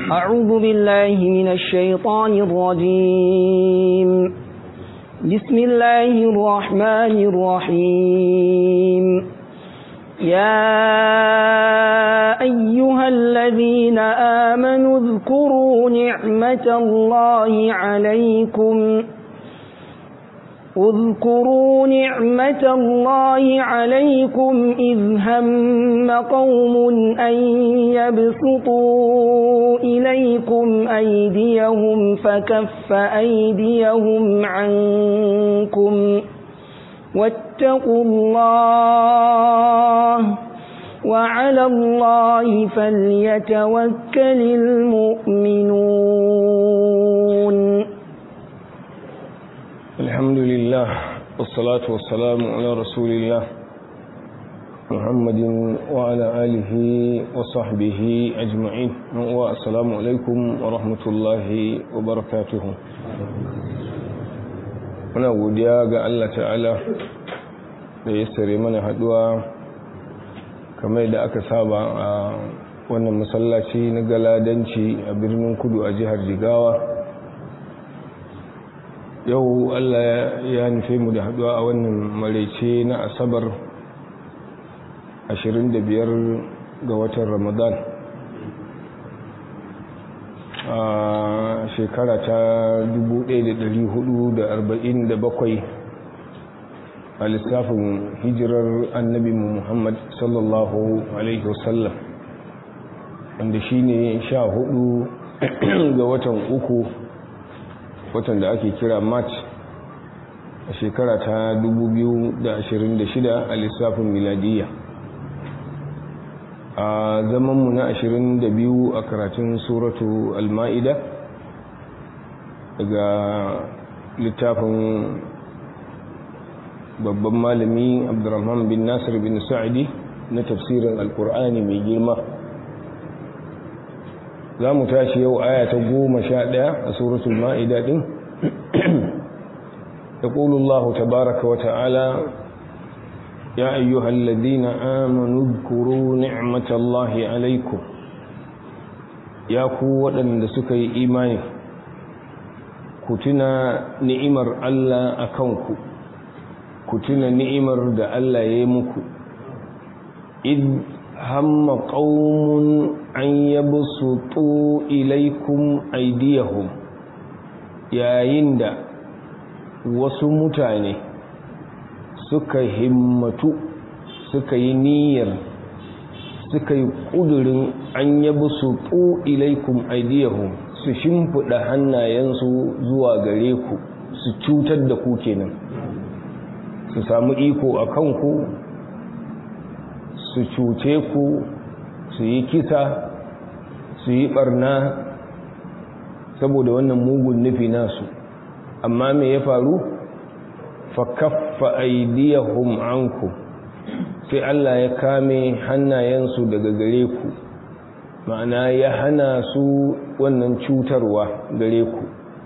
أعوذ بالله من الشيطان الرجيم بسم الله الرحمن الرحيم يا أيها الذين آمنوا اذكروا نعمة الله عليكم اذكروا نعمة الله عليكم إذ هم قوم أن يبسطوا إليكم أيديهم فكف أيديهم عنكم واتقوا الله وعلى الله فليتوكل المؤمنون الحمد لله والصلاة والسلام على رسول الله محمد وعلى آله وصحبه أجمعين والسلام عليكم ورحمة الله وبركاته muna godiya ga Allah ta'ala da ya sare mana haduwa kamar da aka saba a wannan masallaci na galadanci a birnin kudu a jihar jigawa yau Allah ya nufe mu da haduwa a wannan maraice na asabar 25 ga watan ramadan a shekara ta 1447 a lissafin hijirar annabi muhammad sallallahu alaihi wasallam wanda shi ne sha hudu ga watan uku watan da ake kira march a shekara ta 2026 a lissafin miladiyya a zamanmu na 22 a karatun suratu al-ma'ida daga littafin babban malami abdurrahman bin nasir bin sa'adi na tafsirin alkur'ani mai girma za mu tashi yau aya ta goma sha ɗaya a suratul ma'ida ɗin يقول الله تبارك وتعالى يا أيها الذين آمنوا اذكروا نعمة الله عليكم يا قوة لسكي إيماني كتنا نعمر الله أكونكم كتنا نعمر دا الله يمكم إذ هم قوم أن يبسطوا إليكم أيديهم يا يندا wasu mutane suka himmatu suka yi niyyar suka yi ƙudurin an yabi su ƙo ilaikum aidiyahum su shimfiɗa hannayensu zuwa gare ku su cutar da ku kenan su samu iko a kanku su cuce ku su yi kisa su yi ɓarna saboda wannan mugun nufi nasu amma me ya faru fa kaffa aydiyahum ankum sai Allah ya kame hannayensu daga gare ku ma'ana ya hana su wannan cutarwa gare ku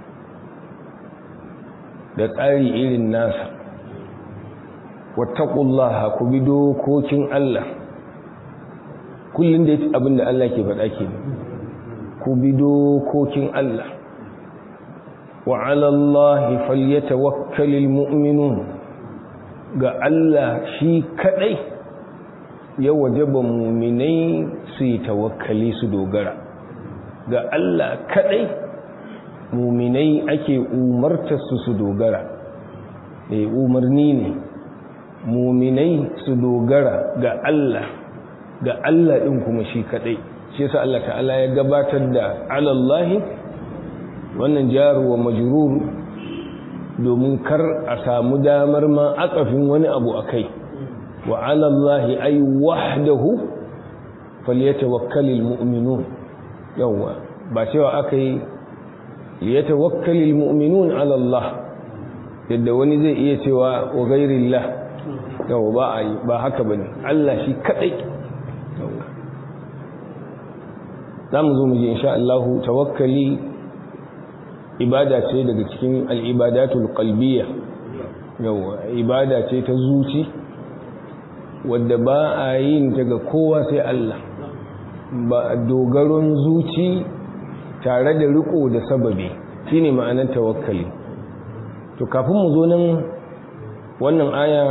da tsari irin nasa wattaqullaha ku bi dokokin Allah kullun da abinda Allah ke faɗa ke ku bi dokokin Allah وعلى الله فليتوكل المؤمنون ga Allah shi kadai ya wajaba muminai su yi tawakkali su dogara ga Allah kadai muminai ake umarta su su dogara eh umarni ne muminai su dogara ga Allah ga Allah din kuma shi kadai shi yasa Allah ta'ala ya gabatar da alallahi wannan jaru wa majrur domin kar a samu damar ma akafin wani abu akai wa ala Allah ay wahdahu falyatawakkalul mu'minun yawa ba cewa akai liyatawakkalul mu'minun ala Allah yadda wani zai iya cewa wa ghairillah yawa ba ai ba haka bane Allah shi kadai zamu zo mu ji insha Allah tawakkali ibada ce daga cikin al'ibadatul qalbiyya yawa ibada ce ta zuci wadda ba a yin ta ga kowa sai Allah ba dogaron zuci tare da riko da sababi shine ma'anar tawakkali to kafin mu zo nan wannan aya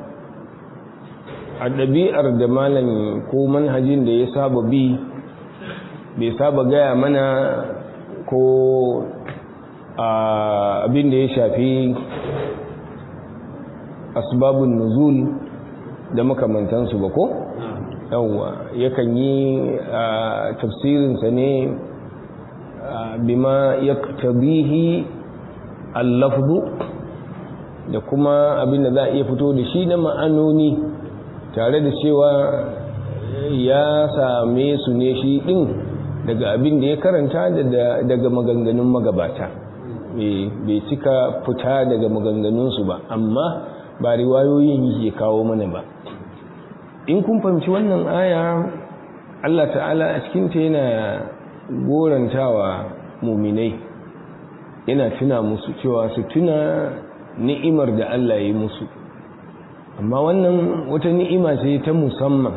a ɗabi'ar da malam ko manhajin da ya saba bi bai saba gaya mana ko abin da ya shafi asbabun nuzul da makamantansu ba ko yawwa yakan yi tafsirinsa ne bima ya tabihi allafzu da kuma abin da za a iya fito da shi na ma'anoni tare da cewa ya same su ne shi ɗin daga abin da ya karanta daga maganganun magabata bai cika fita daga maganganunsu ba amma ba riwayoyin yake kawo mana ba in kun fahimci wannan aya Allah ta'ala a cikinta yana gorantawa muminai yana tuna musu cewa su tuna ni'imar da Allah ya yi musu amma wannan wata ni'ima ce ta musamman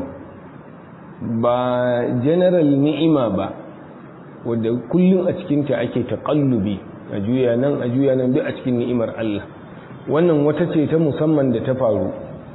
ba general ni'ima ba wadda kullum a cikinta ake taƙallubi a juya nan a juya nan duk a cikin ni'imar Allah wannan wata ce ta musamman da ta faru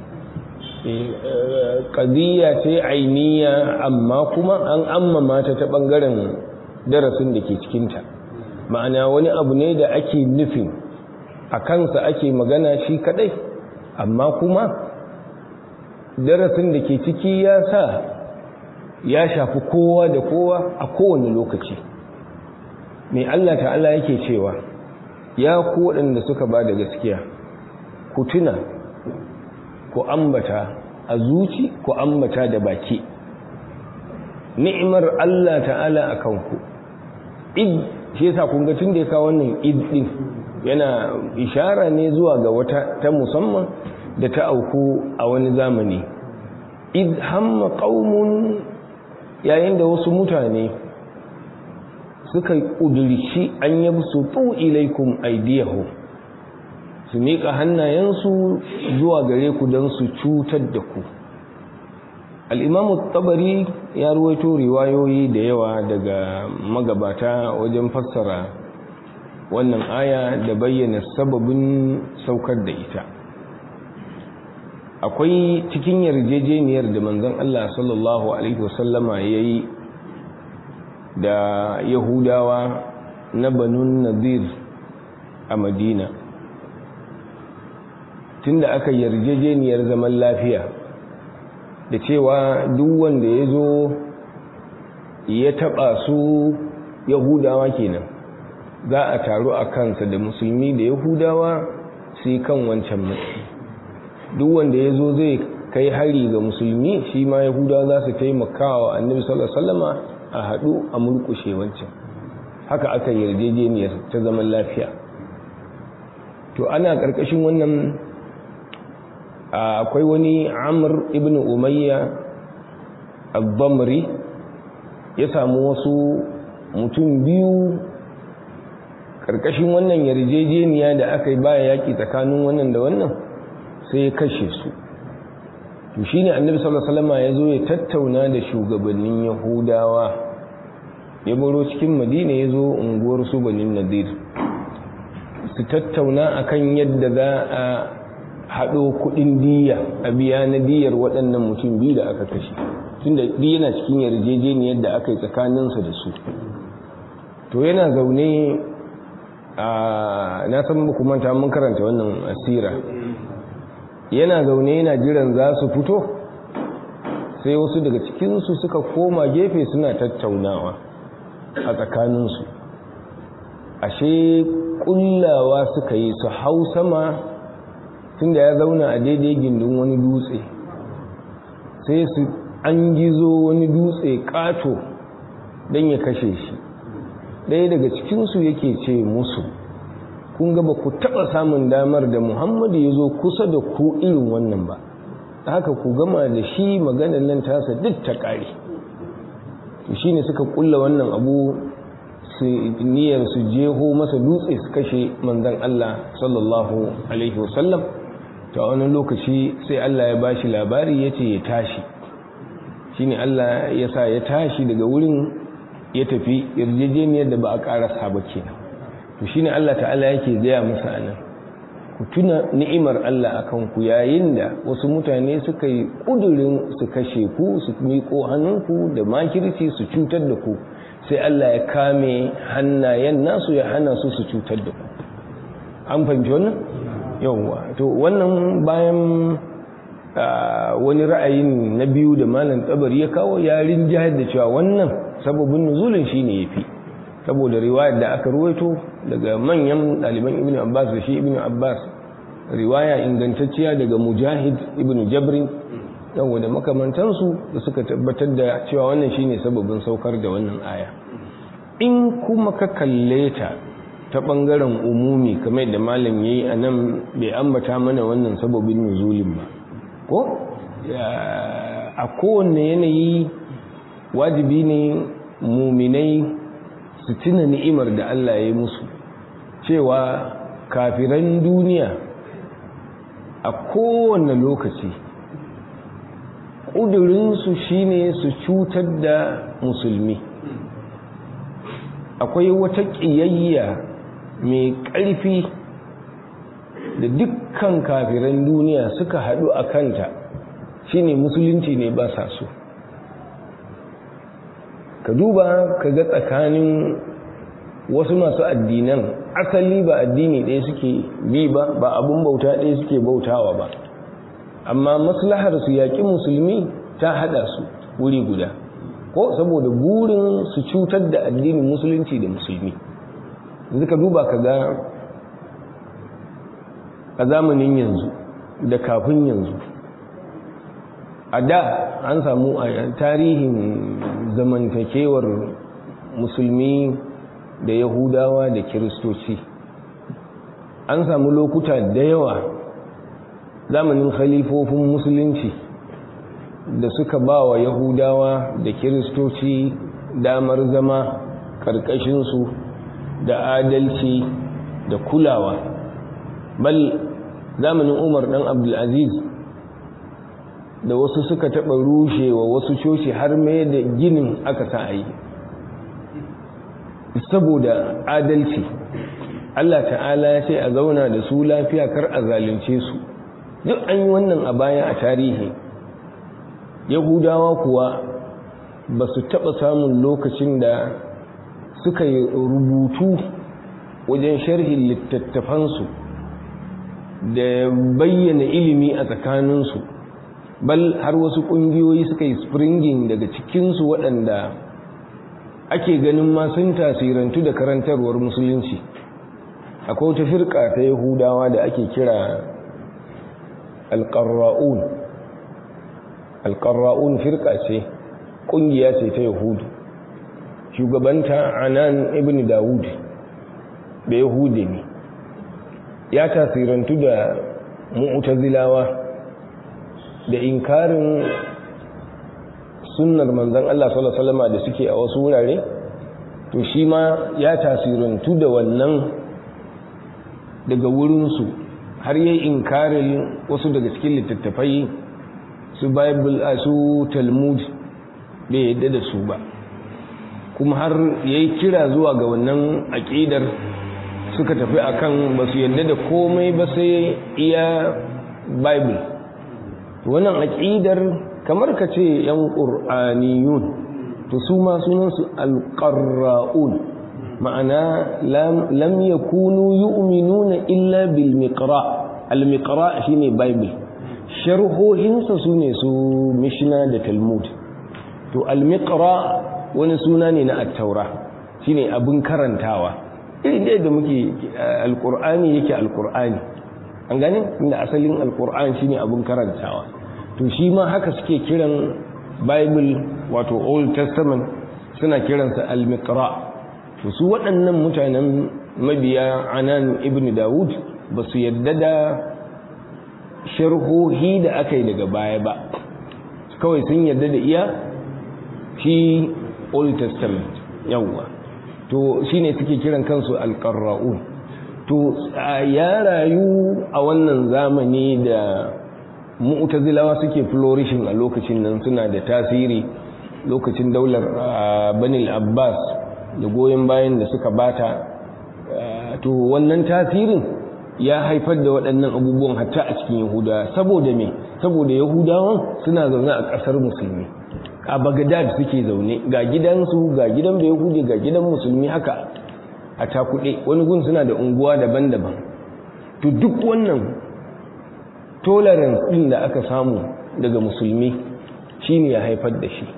ƙadiyya ce ainiya amma kuma an ammama ta ta ɓangaren darasin da ke cikinta ma'ana wani abu ne da ake nufin a kansa ake magana shi kadai amma kuma darasin da ke ciki ya sa ya shafi kowa da kowa a kowane lokaci mai Allah ta'ala yake cewa ya ku waɗanda suka ba da gaskiya ku tuna ku ambata a zuci ku ambata da baki ni'imar Allah ta'ala a kanku id shi yasa kun ga tun da ya kawo wannan id din yana ishara ne zuwa ga wata ta musamman da ta auku a wani zamani id hamma qaumun yayin da wasu mutane suka ƙudurci an yabsu tu ilaikum aidiyahu su miƙa hannayensu zuwa gare ku don su cutar da ku al'imamu tabari ya ruwaito riwayoyi da yawa daga magabata wajen fassara wannan aya da bayyana sababin saukar da ita akwai cikin yarjejeniyar da manzon Allah sallallahu alaihi wasallama yayi da yahudawa na banun nadir a madina tunda aka yarjejeniyar zaman lafiya da cewa duk wanda ya zo ya taba su yahudawa kenan za a taru a kansa da musulmi da yahudawa sai kan wancan matsayi duk wanda ya zo zai kai hari ga musulmi shi ma yahudawa za su taimaka wa annabi sallallahu alaihi wasallama a haɗu a murƙushe wancan haka aka yarjejeniyar ta zaman lafiya to ana ƙarƙashin wannan akwai wani amr ibn umayya al-bamri ya samu wasu mutum biyu ƙarƙashin wannan yarjejeniya da aka yi baya yaƙi tsakanin wannan da wannan sai ya kashe su to shine annabi sallallahu alaihi wasallam ya zo ya tattauna da shugabannin yahudawa ya baro cikin madina ya zo unguwar su banin nadir su tattauna akan yadda za a haɗo kuɗin diya a biya na diyar waɗannan mutum biyu da aka kashe tunda yana cikin yarjejeniyar da aka yi tsakaninsa da su to yana zaune a na san muku manta mun karanta wannan asira yana zaune yana jiran za su fito sai wasu daga cikinsu suka koma gefe suna tattaunawa a tsakaninsu ashe kullawa suka yi su hau sama tunda ya zauna a daidai gindin wani dutse sai su an gizo wani dutse kato don ya kashe shi ɗaya daga cikinsu yake ce musu kun ga ba ku taɓa samun damar da muhammadu ya zo kusa da ku irin wannan ba haka ku gama da shi maganar nan tasa duk ta ƙare shi ne suka ƙulla wannan abu su niyyar su jeho masa dutse su kashe manzan Allah sallallahu alaihi wasallam ta wani lokaci sai Allah ya bashi labari ya ce ya tashi shi ne Allah ya sa ya tashi daga wurin ya tafi yarjejeniyar da ba a karasa ba kenan to shine Allah ta'ala yake gaya musu anan ku tuna ni'imar Allah akan ku yayin da wasu mutane suka yi kudurin su kashe ku su miƙo hannunku da makirci su cutar da ku sai Allah ya kame hannayen nasu ya hana su su cutar da ku an fahimci wannan yawwa to wannan bayan wani ra'ayin na biyu da malam tsabari ya kawo yarin jihar da cewa wannan sababin nuzulin shine yafi saboda riwayar da aka ruwaito daga manyan ɗaliban ibn abbas da shi ibn abbas riwaya ingantacciya daga mujahid ibn jabrin yawa da makamantansu da suka tabbatar da cewa wannan shine sababin saukar da wannan aya in kuma ka kalle ta ta ɓangaren umumi kamar da malam yayi a nan bai ambata mana wannan sababin nuzulin ba ko a kowanne yanayi wajibi ne muminai su tuna ni'imar da Allah ya yi musu cewa kafiran duniya a kowane lokaci ƙudurinsu shine su cutar da musulmi akwai wata ƙiyayya mai ƙarfi da dukkan kafiran duniya suka haɗu a kanta shine musulunci ne ba sa so ka duba ka ga tsakanin wasu masu addinan asali ba addini ɗaya suke bi ba ba abun bauta ɗaya suke bautawa ba amma maslahar su yaƙi musulmi ta haɗa su wuri guda ko saboda burin su cutar da addinin musulunci da musulmi yanzu ka duba ka ga a zamanin yanzu da kafin yanzu a da an samu a tarihin zamantakewar musulmi da yahudawa da kiristoci an samu lokuta da yawa zamanin khalifofin musulunci da suka ba wa yahudawa da kiristoci damar zama ƙarƙashinsu da adalci da kulawa bal zamanin umar ɗan abdulaziz da wasu suka taɓa rushewa wasu coci har mai da ginin aka sa a yi saboda adalci Allah ta'ala ya ce a zauna da su lafiya kar a zalunce su duk an yi wannan a baya a tarihi yahudawa kuwa ba su taɓa samun lokacin da suka yi rubutu wajen sharhin littattafansu da bayyana ilimi a tsakaninsu bal har wasu ƙungiyoyi suka yi springing daga cikinsu waɗanda ake ganin ma sun tasirantu da karantarwar musulunci akwai wata firka ta yahudawa da ake kira alƙarra'un alƙarra'un firka ce ƙungiya ce ta yahudu shugabanta anan ibn dawud da yahudi ne ya tasirantu da mu'tazilawa da inkarin sunnar manzan Allah sallallahu alaihi wasallam da suke a wasu wurare to shi ma ya tasirantu da wannan daga wurinsu har yi inkarin wasu daga cikin littattafai su bible a su talmud bai yadda da su ba kuma har ya yi kira zuwa ga wannan aƙidar suka tafi akan ba su yadda da komai ba sai iya bible wannan aƙidar kamar ka ce yan ƙur'aniyun to su ma sunansu alƙarra'un ma'ana lam yakunu yu'minuna illa bil miqra al miqra shine bible sharhohinsa sune su mishna da talmud to al miqra wani suna ne na at-taura shine abin karantawa irin da muke alqur'ani yake alqur'ani an gane inda asalin alqur'ani shine abin karantawa to shi ma haka suke kiran bible wato old testament suna kiransa al-miqra to su waɗannan mutanen mabiya anan ibn dawud ba su yadda da sharhohi da aka yi daga baya ba kawai sun yadda da iya shi old testament yawwa to shine suke kiran kansu al-qarra'un to ya rayu a wannan zamani da mu'tazilawa suke flourishing a lokacin nan suna da tasiri lokacin daular banil abbas da goyon bayan da suka bata to wannan tasirin ya haifar da waɗannan abubuwan hatta a cikin yahudawa saboda me saboda yahudawan suna zaune a ƙasar musulmi a bagadad suke zaune ga gidansu ga gidan da yahudi ga gidan musulmi haka a takuɗe wani gun suna da unguwa daban-daban to duk wannan tolerance ɗin da aka samu daga musulmi shine ya haifar da shi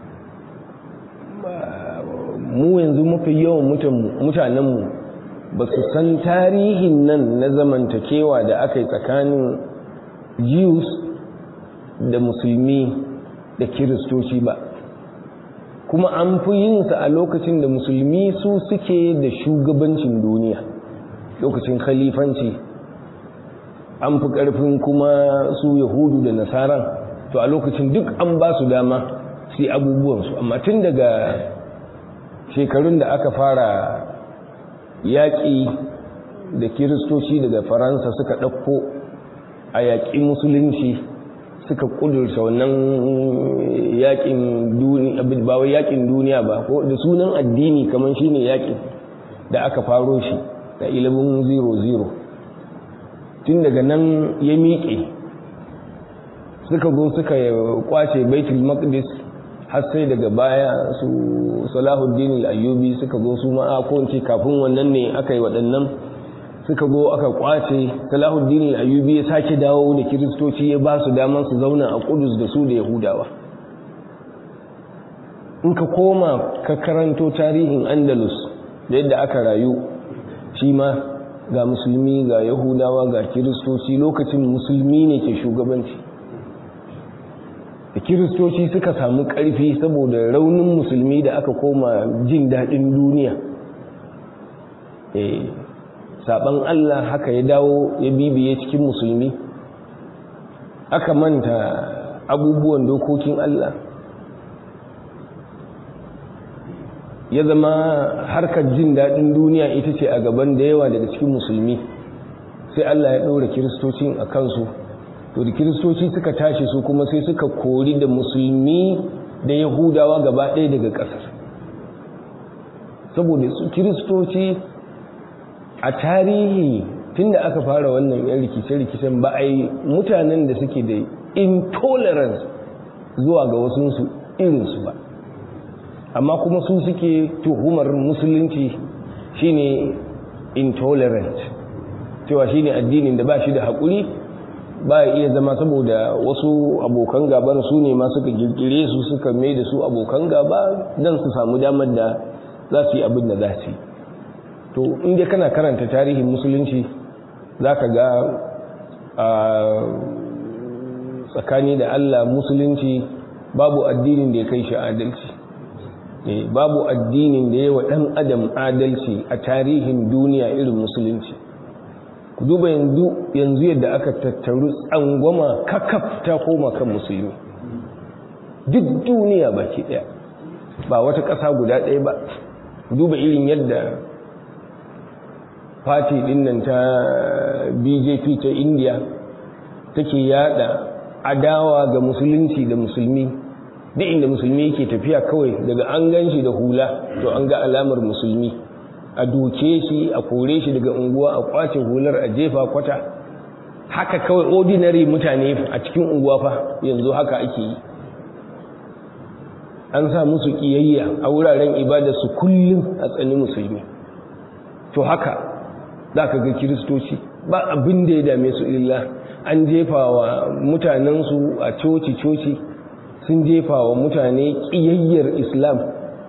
mu yanzu mafi yawan mutanenmu ba su san tarihin nan na zamantakewa da aka yi tsakanin jews da musulmi da kiristoci ba kuma an fi yinsa a lokacin da musulmi su suke da shugabancin duniya lokacin khalifanci an fi ƙarfin kuma su yahudu da nasaran to a lokacin duk an ba su dama su yi abubuwansu amma tun daga shekarun da aka fara yaƙi da kiristoci daga faransa suka ɗauko a yaƙi musulunci suka ƙudurta wannan yaƙin duniya ba wai yaƙin duniya ba ko da sunan addini kamar shine yaƙin da aka faro shi da 1100 tun daga nan ya miƙe suka zo suka kwace baitul maqdis har sai daga baya su salahuddin al-ayyubi suka zo su ma ko ce kafin wannan ne aka yi waɗannan suka zo aka kwace salahuddin al-ayyubi ya sake dawo da kiristoci ya ba su daman su zauna a kudus da su da yahudawa in ka koma ka karanto tarihin andalus da yadda aka rayu shi ma ga musulmi ga yahudawa ga kiristoci lokacin musulmi ne ke shugabanci da kiristoci suka samu ƙarfi saboda raunin musulmi da aka koma jin daɗin duniya saɓan allah haka ya dawo ya bibiye cikin musulmi aka manta abubuwan dokokin allah ya zama harkar jin daɗin duniya ita ce a gaban da yawa daga cikin musulmi sai allah ya ɗaura kiristocin a kansu to da kiristoci suka tashi su kuma sai suka kori da musulmi da yahudawa gaba ɗaya daga ƙasar saboda su kiristoci a tarihi tun da aka fara wannan yan rikice-rikicen ba a yi mutanen da suke da intolerance zuwa ga wasunsu irinsu ba amma kuma su suke tuhumar musulunci shine intolerant cewa shine addinin da ba shi da haƙuri ba ya iya zama saboda wasu abokan gaban su ne ma suka girgire su suka mai da su abokan gaba don su samu damar da za su yi abin da za su yi to inda kana karanta tarihin musulunci za ka ga a tsakani da allah musulunci babu addinin da ya kai shi adalci babu addinin da ya wa ɗan adam adalci a tarihin duniya irin musulunci ku duba yanzu yadda aka tattaru tsangwama kakaf ta koma kan musulmi duk duniya baki daya ba wata ƙasa guda ɗaya ba duba irin yadda fati dinnan ta bjp ta india take yada adawa ga musulunci da musulmi duk inda musulmi yake tafiya kawai daga an gan shi da hula to an ga alamar musulmi a doke shi a kore shi daga unguwa a kwace hular a jefa kwata haka kawai ordinary mutane a cikin unguwa fa yanzu haka ake yi an sa musu kiyayya a wuraren ibada su kullum a tsani musulmi to haka za ka ga kiristoci ba abin da ya dame su illa an jefa wa mutanensu a coci-coci sun jefa wa mutane kiyayyar islam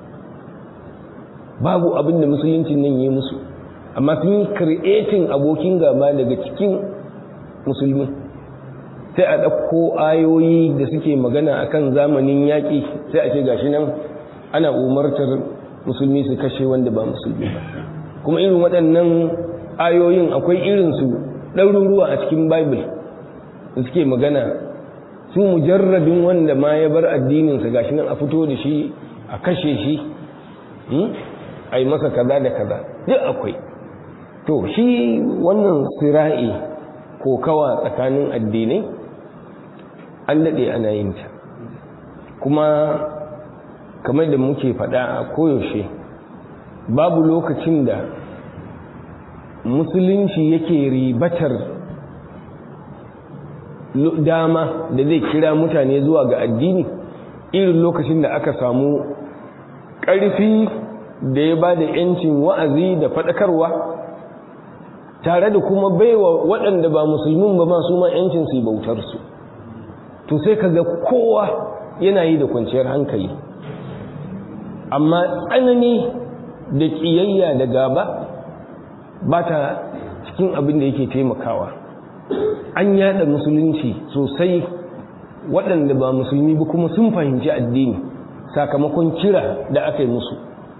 babu abin da musuluncin nan yi musu amma sun yi creating abokin gaba daga cikin musulmi sai a ɗauko ayoyi da suke magana akan zamanin yaƙi sai a ce gashi nan ana umartar musulmi su kashe wanda ba musulmi ba kuma irin waɗannan ayoyin akwai irinsu ɗaruruwa a cikin bible da suke magana su mujarradin wanda ma ya bar addininsa gashi nan a fito da shi a kashe shi a yi masa kaza da kaza duk akwai to shi wannan sira'i ko kawa tsakanin addinai an daɗe ana yin ta kuma kamar da muke faɗa a koyaushe babu lokacin da musulunci yake ribatar dama da zai kira mutane zuwa ga addini irin lokacin da aka samu ƙarfi da ya ba da ‘yancin wa'azi da faɗakarwa tare da kuma baiwa waɗanda ba musulmin ba masu ma ‘yancin su bautarsu to sai ka ga kowa yana yi da kwanciyar hankali amma tsanani da ƙiyayya da gaba ba ta cikin abin da yake taimakawa an yada musulunci sosai waɗanda ba musulmi ba kuma sun fahimci addini sakamakon kira da aka yi musu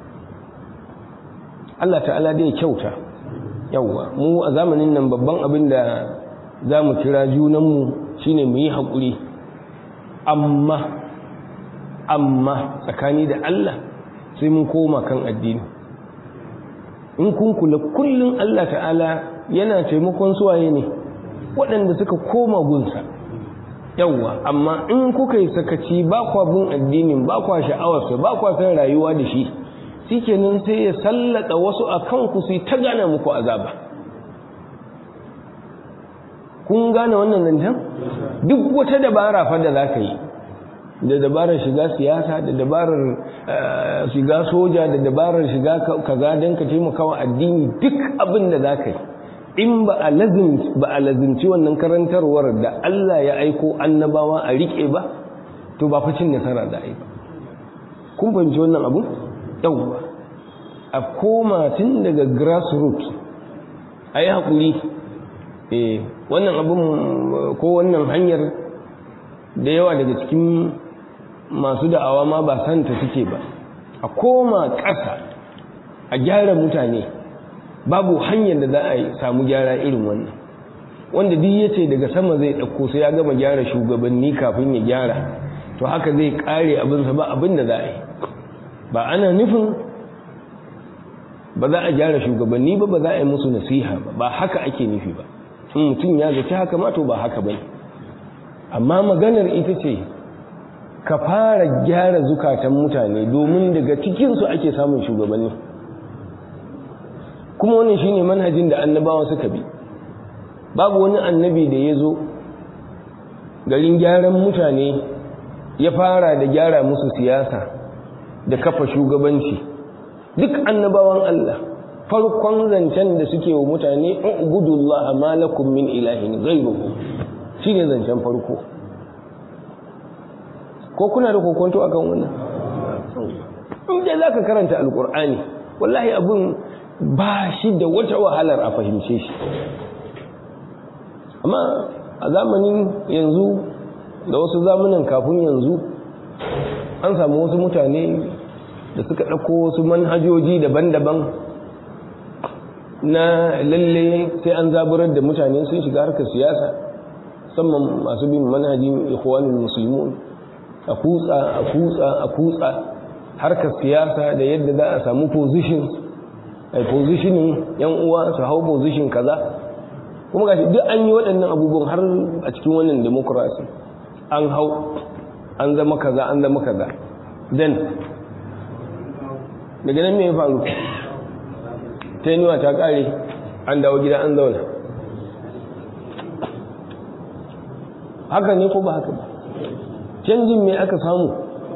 Allah ta'ala dai kyauta yawwa mu a zamanin nan babban abin da za mu kira junanmu shine mu yi haƙuri amma amma tsakani da Allah sai mun koma kan addini in kun kula kullum Allah ta'ala yana taimakon suwaye ne waɗanda suka koma gunsa yawwa amma in kuka yi sakaci ba kwa bin addinin ba kwa sha'awarsa ba kwa san rayuwa da shi shikenan sai ya sallata wasu a kanku su ta gane muku azaba kun gane wannan zancen duk wata dabara fa da za ka yi da dabarar shiga siyasa da dabarar shiga soja da dabarar shiga kaza don ka taimaka wa addini duk abin da za ka yi in ba a lazimci wannan karantarwar da Allah ya aiko annabawa a riƙe ba to ba fa cin nasara da ai ba kun fahimci wannan abu yawwa a koma tun daga grassroots a yi haƙuri eh wannan abin ko wannan hanyar da yawa daga cikin masu da'awa ma ba santa suke ba a koma ƙasa a gyara mutane babu hanyar da za a yi samu gyara irin wannan wanda duk ya ce daga sama zai ɗauko sai ya gama gyara shugabanni kafin ya gyara to haka zai ƙare abinsa ba abin da za a yi ba ana nufin ba za a gyara shugabanni ba ba za a yi musu nasiha ba ba haka ake nufi ba in mutum ya zaci haka ma to ba haka ba amma maganar ita ce ka fara gyara zukatan mutane domin daga cikinsu ake samun shugabanni kuma wannan shine manhajin da annabawa suka bi babu wani annabi da ya zo garin gyaran mutane ya fara da gyara musu siyasa da kafa shugabanci duk annabawan Allah farkon zancen da suke wa mutane ubudullah ma lakum min ilahin ghayruhu shine zancen farko ko kuna da kokonto akan wannan in dai zaka karanta alqur'ani wallahi abun ba shi da wata wahalar a fahimce shi amma a zamanin yanzu da wasu zamanin kafin yanzu an samu wasu mutane da suka ɗauko wasu manhajoji daban-daban na lalle sai an zaburar da mutane sun shiga harkar siyasa musamman masu bin manhajin ikhwanul muslimun a kutsa a kutsa a kutsa harkar siyasa da yadda za a samu positions a positioning yan uwa su hau position kaza kuma gashi duk an yi waɗannan abubuwan har a cikin wannan demokrasi an hau an zama kaza an zama kaza then daga nan me ya faru tenuwa ta kare an dawo gida an zauna haka ne ko ba haka ba canjin me aka samu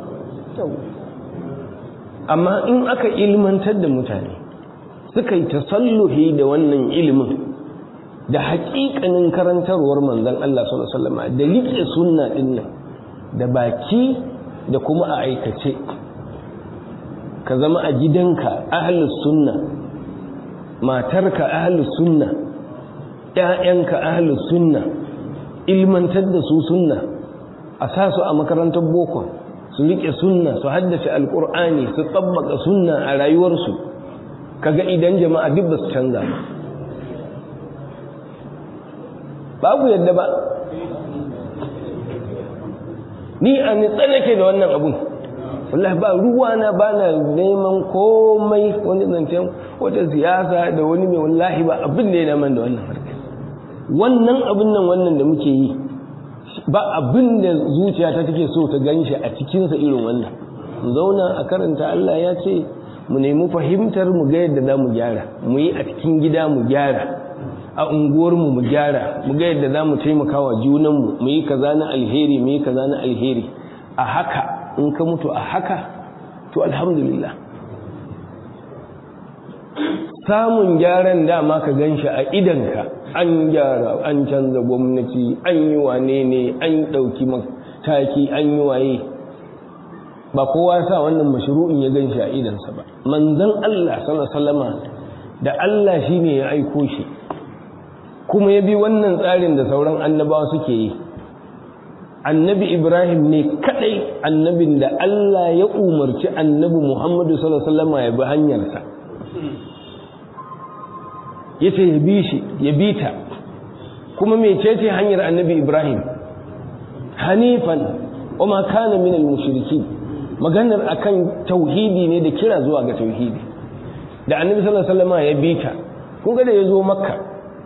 amma in aka ilmantar da mutane suka yi tasalluhi da wannan ilimin da haƙiƙanin karantarwar manzon Allah sallallahu alaihi wasallam da liƙe sunna din nan da baki da kuma a aikace ka zama a gidanka ahlus sunna matarka ahlus sunna ƴaƴanka ahlus sunna ilmantar da su sunna a sa su a makarantar boko su riƙe sunna su haddace alƙur'ani su tsabbaka sunna a rayuwarsu kaga idan jama'a duk ba su canza ba babu yadda ba ni a nitsa nake da wannan abun wallahi ba ruwa na ba na neman komai wani zancen wata siyasa da wani mai wallahi ba abin da ya daman da wannan harkar wannan abin nan wannan da muke yi ba abin da zuciya ta take so ta gan shi a cikinsa irin wannan mu zauna a karanta Allah ya ce mu nemi fahimtar mu ga yadda za mu gyara mu yi a cikin gida mu gyara a unguwarmu mu gyara mu ga yadda za mu taimaka wa junanmu mu yi kaza na alheri mu yi kaza na alheri a haka in ka mutu a haka to alhamdulillah samun gyaran dama ka gan shi a idanka an gyara an canza gwamnati an yi wane ne an ɗauki mataki an yi waye ba kowa sa wannan mashru'in ya gan shi a idansa ba manzon Allah sallallahu da Allah shine ya aiko shi kuma ya bi wannan tsarin da sauran annabawa suke yi annabi Ibrahim ne kadai annabin da Allah ya umarci annabi Muhammadu sallallahu alaihi ya bi hanyarsa yace ya bi shi ya bi ta kuma mecece hanyar annabi Ibrahim hanifan wa ma kana min al-mushrikin maganar akan tauhidi ne da kira zuwa ga tauhidi da annabi sallallahu alaihi wasallam ya bi ta kun ga da yazo makka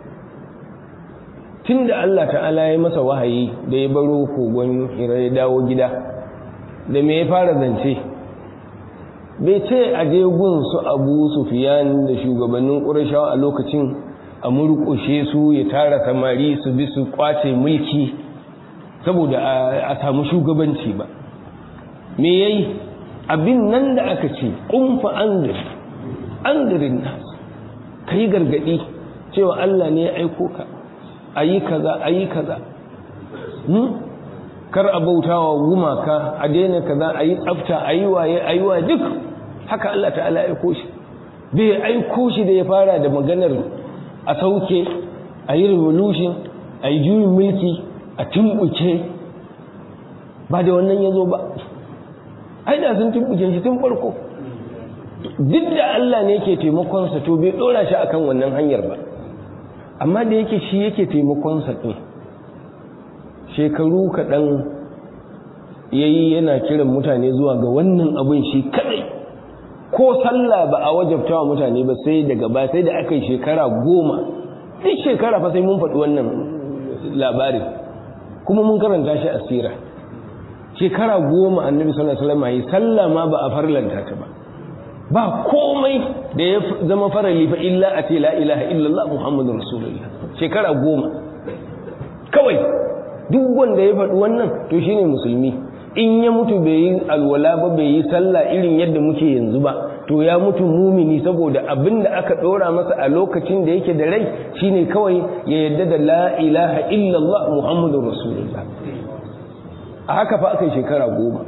tunda Allah ta'ala ya masa wahayi da ya baro kogon hira ya dawo gida da me ya fara zance bai ce a je gun su Abu Sufyan da shugabannin Qurayshawa a lokacin a murƙushe su ya tara samari su bi su kwace mulki saboda a samu shugabanci ba me yayi abin nan da aka ce kumfa andir andirin nas kai gargadi cewa Allah ne ya aiko ka ayi kaza ayi kaza hmm? kar a bautawa gumaka a daina kaza ayi tsafta ayi waye ayi waye duk haka Allah ta'ala aiko shi bai aiko shi da ya fara da maganar a sauke ayi revolution ayi juyin mulki a tumbuke ba da wannan yazo ba ai da sun tumbuke shi tun farko duk da Allah ne yake taimakon sa to bai dora shi akan wannan hanyar ba amma da yake shi yake taimakon sa din shekaru kaɗan yayi yana kiran mutane zuwa ga wannan abin shi kadai ko sallah ba a wajabta wa mutane ba sai daga ba sai da aka yi shekara goma duk shekara fa sai mun faɗi wannan labarin kuma mun karanta shi a sira shekara goma annabi sallallahu alaihi wasallam yi sallah ma ba a farlanta ta ba ba komai da ya zama farali fa illa a ce la ilaha illallah muhammadur rasulullah shekara goma kawai duk wanda ya faɗi wannan to shine musulmi in ya mutu bai yi alwala ba bai yi sallah irin yadda muke yanzu ba to ya mutu mumini saboda abin da aka ɗora masa a lokacin da yake da rai shine kawai ya yadda da la ilaha illallah muhammadur rasulullah a haka fa aka yi shekara goma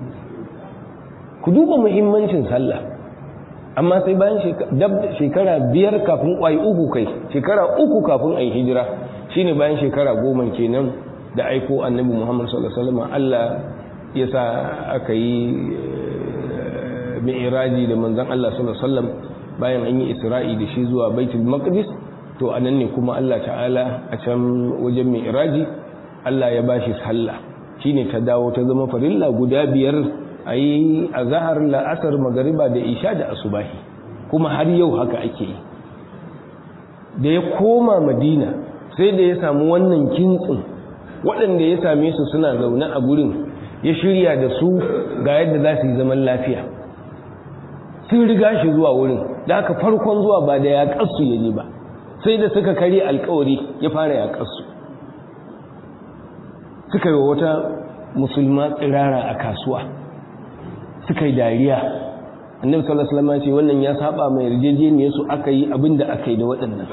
ku duba muhimmancin sallah amma sai bayan shekara biyar kafin ƙwai uku kai shekara uku kafin a yi hijira shine bayan shekara goma kenan da aiko annabi muhammad sallallahu alaihi wasallam Allah ya sa aka yi mi'iraji da manzon Allah sallallahu alaihi wasallam bayan an yi isra'i da shi zuwa baitul maqdis to anan ne kuma Allah ta'ala a can wajen mi'iraji Allah ya bashi sallah shine ta dawo ta zama farilla guda biyar a yi a zahar la'asar magariba da isha da asubahi kuma har yau haka ake yi da ya koma madina sai da ya samu wannan kintsin waɗanda ya same su suna zaune a gurin ya shirya da su ga yadda za su yi zaman lafiya sun riga shi zuwa wurin da aka farkon zuwa ba da ya ƙasu ya je ba sai da suka kare alkawari ya fara ya ƙasu suka yi wata musulma tsirara a kasuwa suka yi dariya annabi sallallahu alaihi wasallam ce wannan ya saba mai yarjejeniyar su aka yi abinda aka yi da waɗannan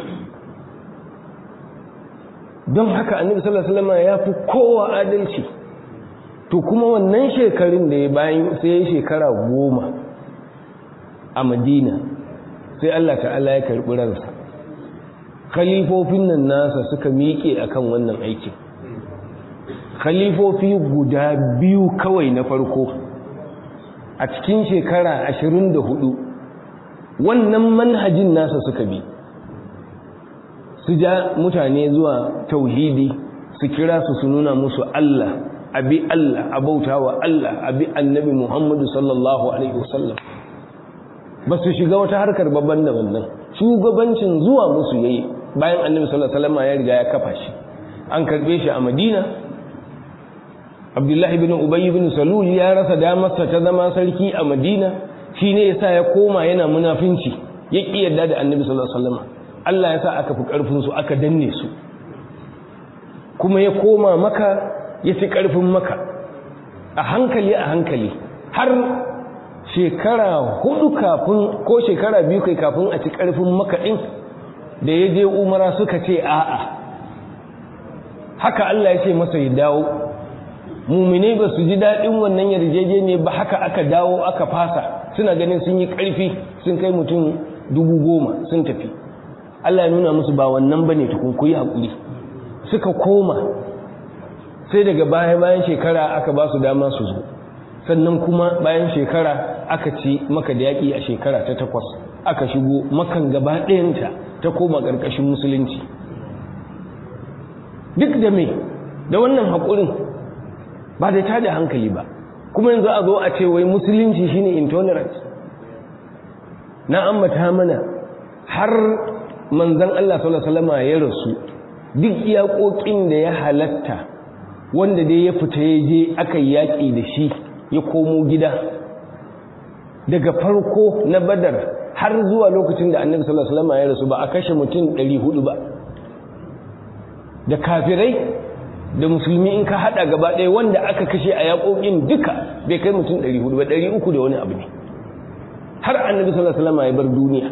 don haka annabi sallallahu alaihi wasallam ya fi kowa adalci to kuma wannan shekarun da ya bayan sai ya shekara goma a madina sai Allah ta'ala ya karɓi ransa khalifofin nan nasa suka miƙe akan wannan aikin khalifofi guda biyu kawai na farko a cikin shekara ashirin da hudu wannan manhajin nasa suka bi su ja mutane zuwa tauhidi su kira su su nuna musu Allah abi Allah abauta wa Allah abi annabi Muhammadu sallallahu alaihi wasallam ba su shiga wata harkar babban da wannan shugabancin zuwa musu yayi bayan annabi sallallahu alaihi wasallam ya riga ya kafa shi an karbe shi a Madina abdullahi bin ubay bin salul ya rasa damarsa ta zama sarki a madina shi ne yasa ya koma yana munafinci ya ƙi yarda da annabi sallallahu alaihi wasallam Allah ya sa aka fi ƙarfin su aka danne su kuma ya koma maka ya fi ƙarfin maka a hankali a hankali har shekara hudu kafin ko shekara biyu kai kafin a ci ƙarfin maka ɗin da ya je umara suka ce a'a haka Allah ya ce masa ya dawo mumine ba su ji daɗin wannan yarjejeniya ba haka aka dawo aka fasa suna ganin sun yi ƙarfi sun kai mutum dubu goma sun tafi Allah ya nuna musu ba wannan bane tukun ku yi haƙuri suka koma sai daga baya bayan shekara aka ba su dama su zo sannan kuma bayan shekara aka ci maka da yaƙi a shekara ta takwas aka shigo makan gaba ɗayanta ta koma ƙarƙashin musulunci duk da me da wannan haƙurin ba da tada hankali ba kuma yanzu a zo a ce wai musulunci shine intolerance na ambata mana har manzon Allah sallallahu alaihi wasallam ya rasu duk iyakokin da ya halatta wanda dai ya fita ya je aka yaƙi da shi ya komo gida daga farko na badar har zuwa lokacin da annabi sallallahu alaihi wasallam ya rasu ba a kashe mutum 400 ba da kafirai da musulmi in ka hada gaba ɗaya wanda aka kashe a yaƙoƙin duka bai kai mutum 400 ba 300 da wani abu ne har annabi sallallahu alaihi wasallam ya bar duniya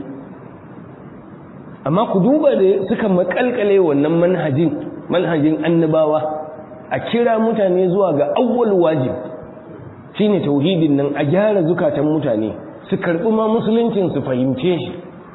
amma ku duba da suka makalkale wannan manhajin manhajin annabawa a kira mutane zuwa ga awwal wajib shine tauhidin nan a gyara zukatan mutane su karɓi ma musuluncin su fahimce shi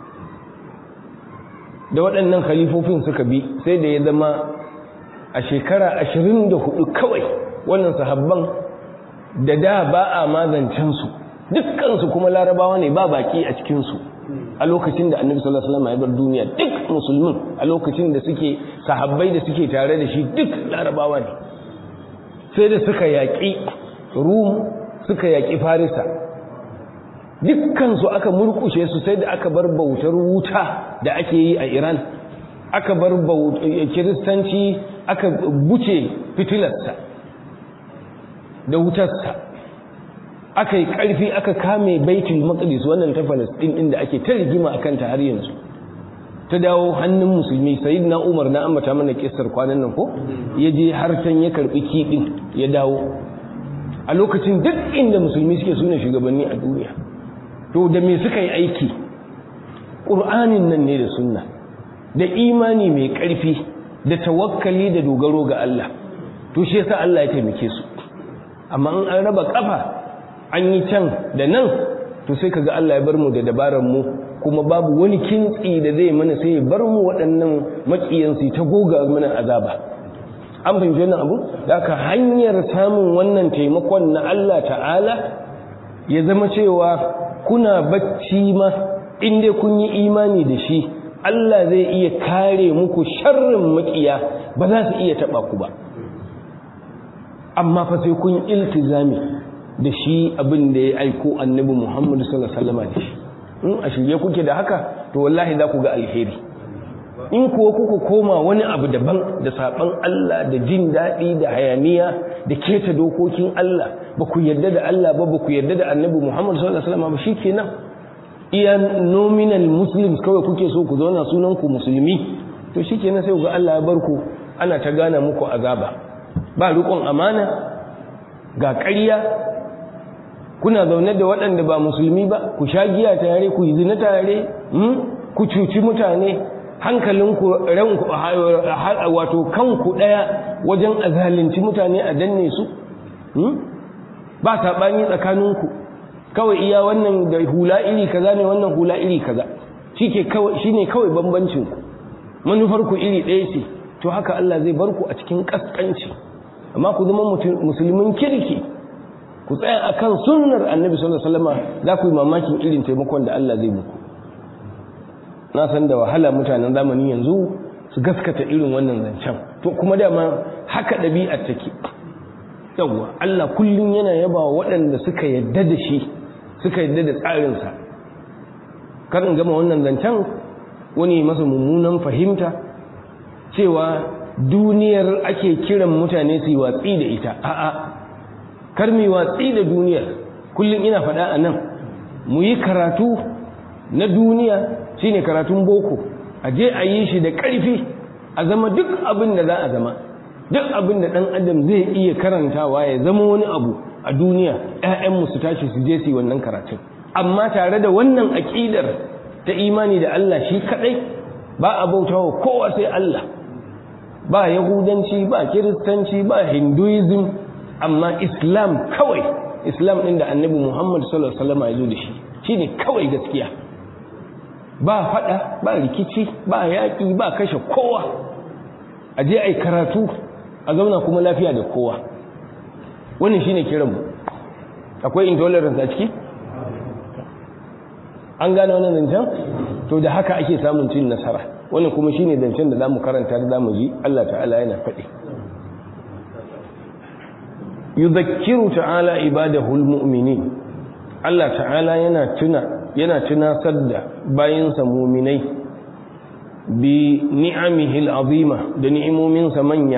da waɗannan khalifofin suka bi sai da ya zama a shekara ashirin da hudu kawai wannan sahabban da da ba a mazancensu dukkansu kuma larabawa ne ba baki a cikinsu a lokacin da annabi sallallahu alaihi wasallam ya bar duniya duk musulmin a lokacin da suke sahabbai da suke tare da shi duk larabawa ne sai da suka yaƙi rum suka yaƙi farisa dukkansu aka murkushe su sai da aka bar bautar wuta da ake yi a iran aka bar kiristanci aka buce fitilarsa da wutarsa aka yi ƙarfi aka kame baitul maqdis wannan ta falastin din da ake ta rigima a kanta har yanzu ta dawo hannun musulmi sayyidina umar na ambata mana kissar kwanan nan ko ya je har can ya karbi kiɗin ya dawo a lokacin duk inda musulmi suke sune shugabanni a duniya to da me suka yi aiki ƙur'anin nan ne da sunna da imani mai ƙarfi da tawakkali da dogaro ga Allah to shi yasa Allah ya taimake su amma in an raba kafa an yi can da nan to sai kaga Allah ya bar mu da dabaran mu kuma babu wani kintsi da zai mana sai ya bar mu waɗannan makiyansu ta goga mana azaba an fahimci wannan abu da aka hanyar samun wannan taimakon na Allah ta'ala ya zama cewa kuna bacci ma in dai kun yi imani da shi Allah zai iya kare muku sharrin makiya ba za su iya taba ku ba amma fa sai kun iltizami da shi abin da ya aiko annabi Muhammad sallallahu alaihi wasallam da shi in a shirye kuke da haka to wallahi za ku ga alheri in kuwa kuka koma wani abu daban da saban Allah da jin daɗi da hayaniya da keta dokokin Allah ba ku yarda da Allah ba ba ku yarda da annabi Muhammad sallallahu alaihi wasallam ba shikenan iya nominal muslims kawai kuke so ku zauna sunan ku musulmi to shikenan sai ku ga Allah ya bar ku ana ta gana muku azaba ba riƙon amana ga ƙarya kuna zaune da waɗanda ba musulmi ba ku sha giya tare ku yi zina tare ku cuci mutane hankalinku ranku wato kanku ɗaya wajen azalinci mutane a danne su ba saɓani tsakaninku kawai iya wannan da hula iri kaza ne wannan hula iri kaza shi ne kawai bambancinku manufarku iri ɗaya ce to haka Allah zai bar ku a cikin ƙasƙanci amma ku zama musulmin kirki ku tsaya akan sunnar annabi sallallahu alaihi wasallam za ku yi mamakin irin taimakon da Allah zai muku na san da wahala mutanen zamanin yanzu su gaskata irin wannan zancen to kuma dama haka ɗabi'ar take yawwa Allah kullum yana yaba waɗanda suka yadda da shi suka yadda da tsarinsa karin gama wannan zancen wani masa mummunan fahimta cewa duniyar ake kiran mutane su yi watsi da ita a'a kar mu watsi da duniyar kullum ina faɗa a nan mu yi karatu na duniya shine karatun boko a je a yi shi da ƙarfi a zama duk abin da za a zama duk abin da ɗan adam zai iya karantawa ya zama wani abu a duniya 'ya'yanmu su tashi su je su yi wannan karatun amma tare da wannan aƙidar ta imani da Allah shi kaɗai ba a bautawa kowa sai Allah ba yahudanci ba kiristanci ba hinduism amma islam kawai islam ɗin da annabi muhammad sallallahu alaihi wasallam ya zo da shi shine kawai gaskiya ba faɗa ba rikici ba yaƙi ba kashe kowa a je a yi karatu a zauna kuma lafiya da kowa wannan shine kiranmu akwai intolerance a ciki an gane wannan zancen to da haka ake samun cin nasara wannan kuma shine zancen da zamu karanta da zamu ji Allah ta'ala yana faɗi yudhakkiru ta'ala ibadahul mu'minin Allah ta'ala yana tuna yana tunasar da bayinsa mu'minai bi ni'amihi al'azima da ni'imominsa manya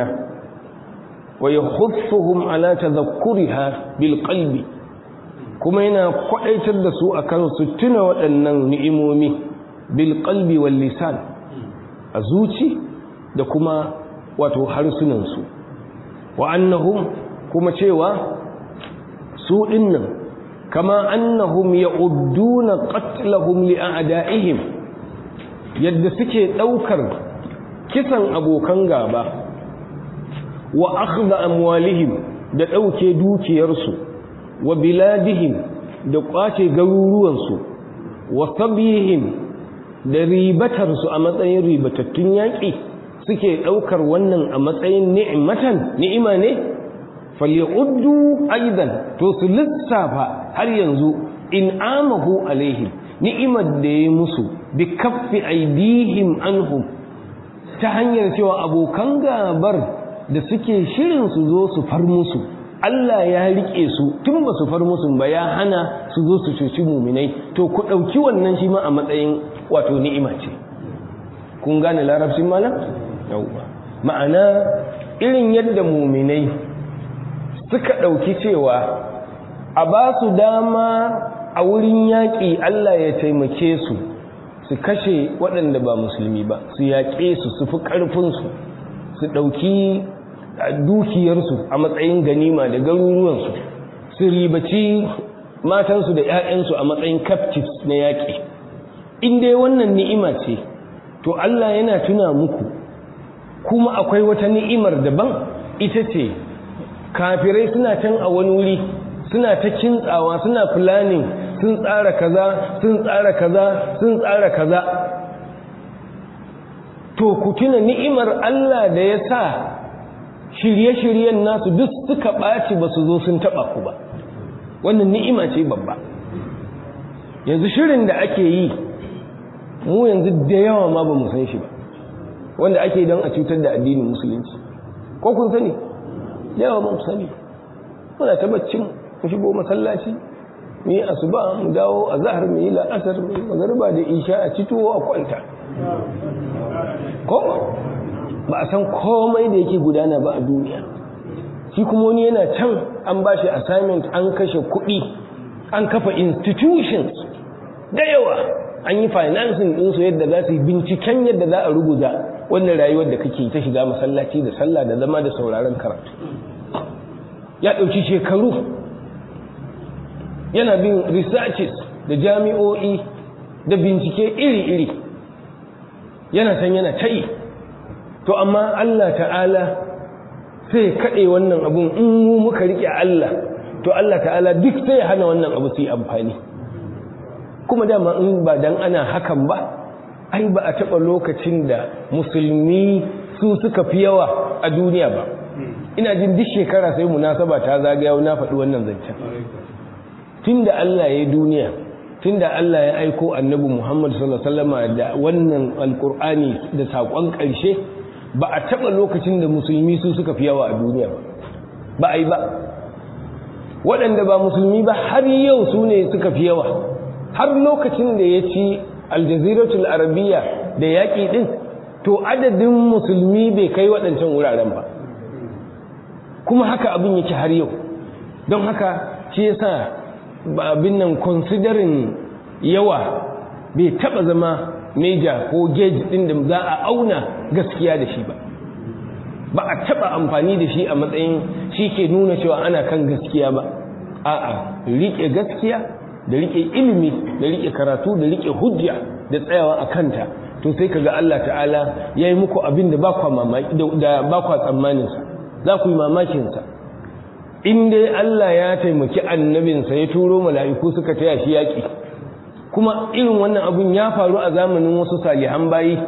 wa yakhuffuhum ala tadhakkuriha bil qalbi kuma yana kwadaitar da su akan su tuna waɗannan ni'imomi bil qalbi wal lisan a zuci da kuma wato harsunan su wa annahum kuma cewa su dinnan kama annahum ya'udduna qatlahum li a'da'ihim yadda suke daukar kisan abokan gaba wa akhdha amwalihim da dauke dukiyarsu wa biladihim da kwace garuruwansu wa sabihim da ribatarsu a matsayin ribatattun yaƙi suke ɗaukar wannan a matsayin ni'imatan ni'ima ne falyuddu aidan to su lissafa har yanzu in amahu alaihim ni'imar da ya musu bi kaffi aidihim anhum ta hanyar cewa abokan gabar da suke shirin su zo su far musu Allah ya rike su tun ba su far musu ba ya hana su zo su cuci muminai to ku ɗauki wannan shi ma a matsayin wato ni'ima ce kun gane larabcin malam yauwa ma'ana irin yadda muminai suka ɗauki cewa a ba su dama a wurin yaƙi Allah ya taimake su su kashe waɗanda ba musulmi ba su yaƙe su su fi ƙarfinsu su ɗauki dukiyarsu a matsayin ganima da garuruwansu su ribaci matansu da 'ya'yansu a matsayin captives na yaƙi in dai wannan ni'ima ce to Allah yana tuna muku kuma akwai wata ni'imar daban ita ce kafirai suna can a wani wuri suna ta kintsawa suna planning sun tsara kaza sun tsara kaza sun tsara kaza to ku tuna ni'imar Allah da ya sa shirye-shiryen nasu duk suka ɓaci ba su zo sun taɓa ku ba wannan ni'ima ce babba yanzu shirin da ake yi mu yanzu da yawa ma ba mu san shi ba wanda ake don a cutar da addinin musulunci ko kun sani yawa ba mu sani muna ta baccin mu shigo masallaci mu yi asuba mu dawo a zahar mu yi la'asar mu yi magariba da isha a citowa a kwanta ko ba a san komai da yake gudana ba a duniya shi kuma wani yana can an ba shi assignment an kashe kuɗi an kafa institutions da yawa an yi financing ɗinsu yadda za su yi binciken yadda za a rubuta wannan rayuwar da kake ta shiga masallaci da sallah da zama da sauraron karatu ya ɗauki shekaru yana bin researches da jami'o'i da bincike iri-iri yana can yana ta yi to amma Allah ta'ala sai kaɗe wannan abun in mu muka riƙe Allah to Allah ta'ala duk sai hana wannan abu su yi amfani kuma dama in ba dan ana hakan ba ai ba a taɓa lokacin da musulmi su suka fi yawa a duniya ba ina jin duk shekara sai munasaba ta zagaya na faɗi wannan zancen tunda Allah ya yi duniya tunda Allah ya aiko annabi Muhammad sallallahu alaihi wasallam da wannan alqur'ani da sakon ƙarshe ba a taɓa lokacin da musulmi su suka fi yawa a duniya ba ba a yi ba waɗanda ba musulmi ba har yau su ne suka fi yawa har lokacin da ya ci aljaziratul arabiya da yaƙi ɗin to adadin musulmi bai kai waɗancan wuraren ba kuma haka abin yake har yau don haka shi yasa abin nan considering yawa bai taba zama meja ko gauge din da za a auna gaskiya da shi ba ba a taba amfani da shi a matsayin shi ke nuna cewa ana kan gaskiya ba a'a rike gaskiya da rike ilimi da rike karatu da rike hujja da tsayawa a kanta to sai kaga Allah ta'ala yayi muku abin da ba kwa mamaki da ba kwa tsammanin sa za ku yi mamakin sa in dai Allah ya taimaki annabinsa ya turo mala'iku suka taya shi yaki kuma irin wannan abun ya faru a zamanin wasu salihan bayi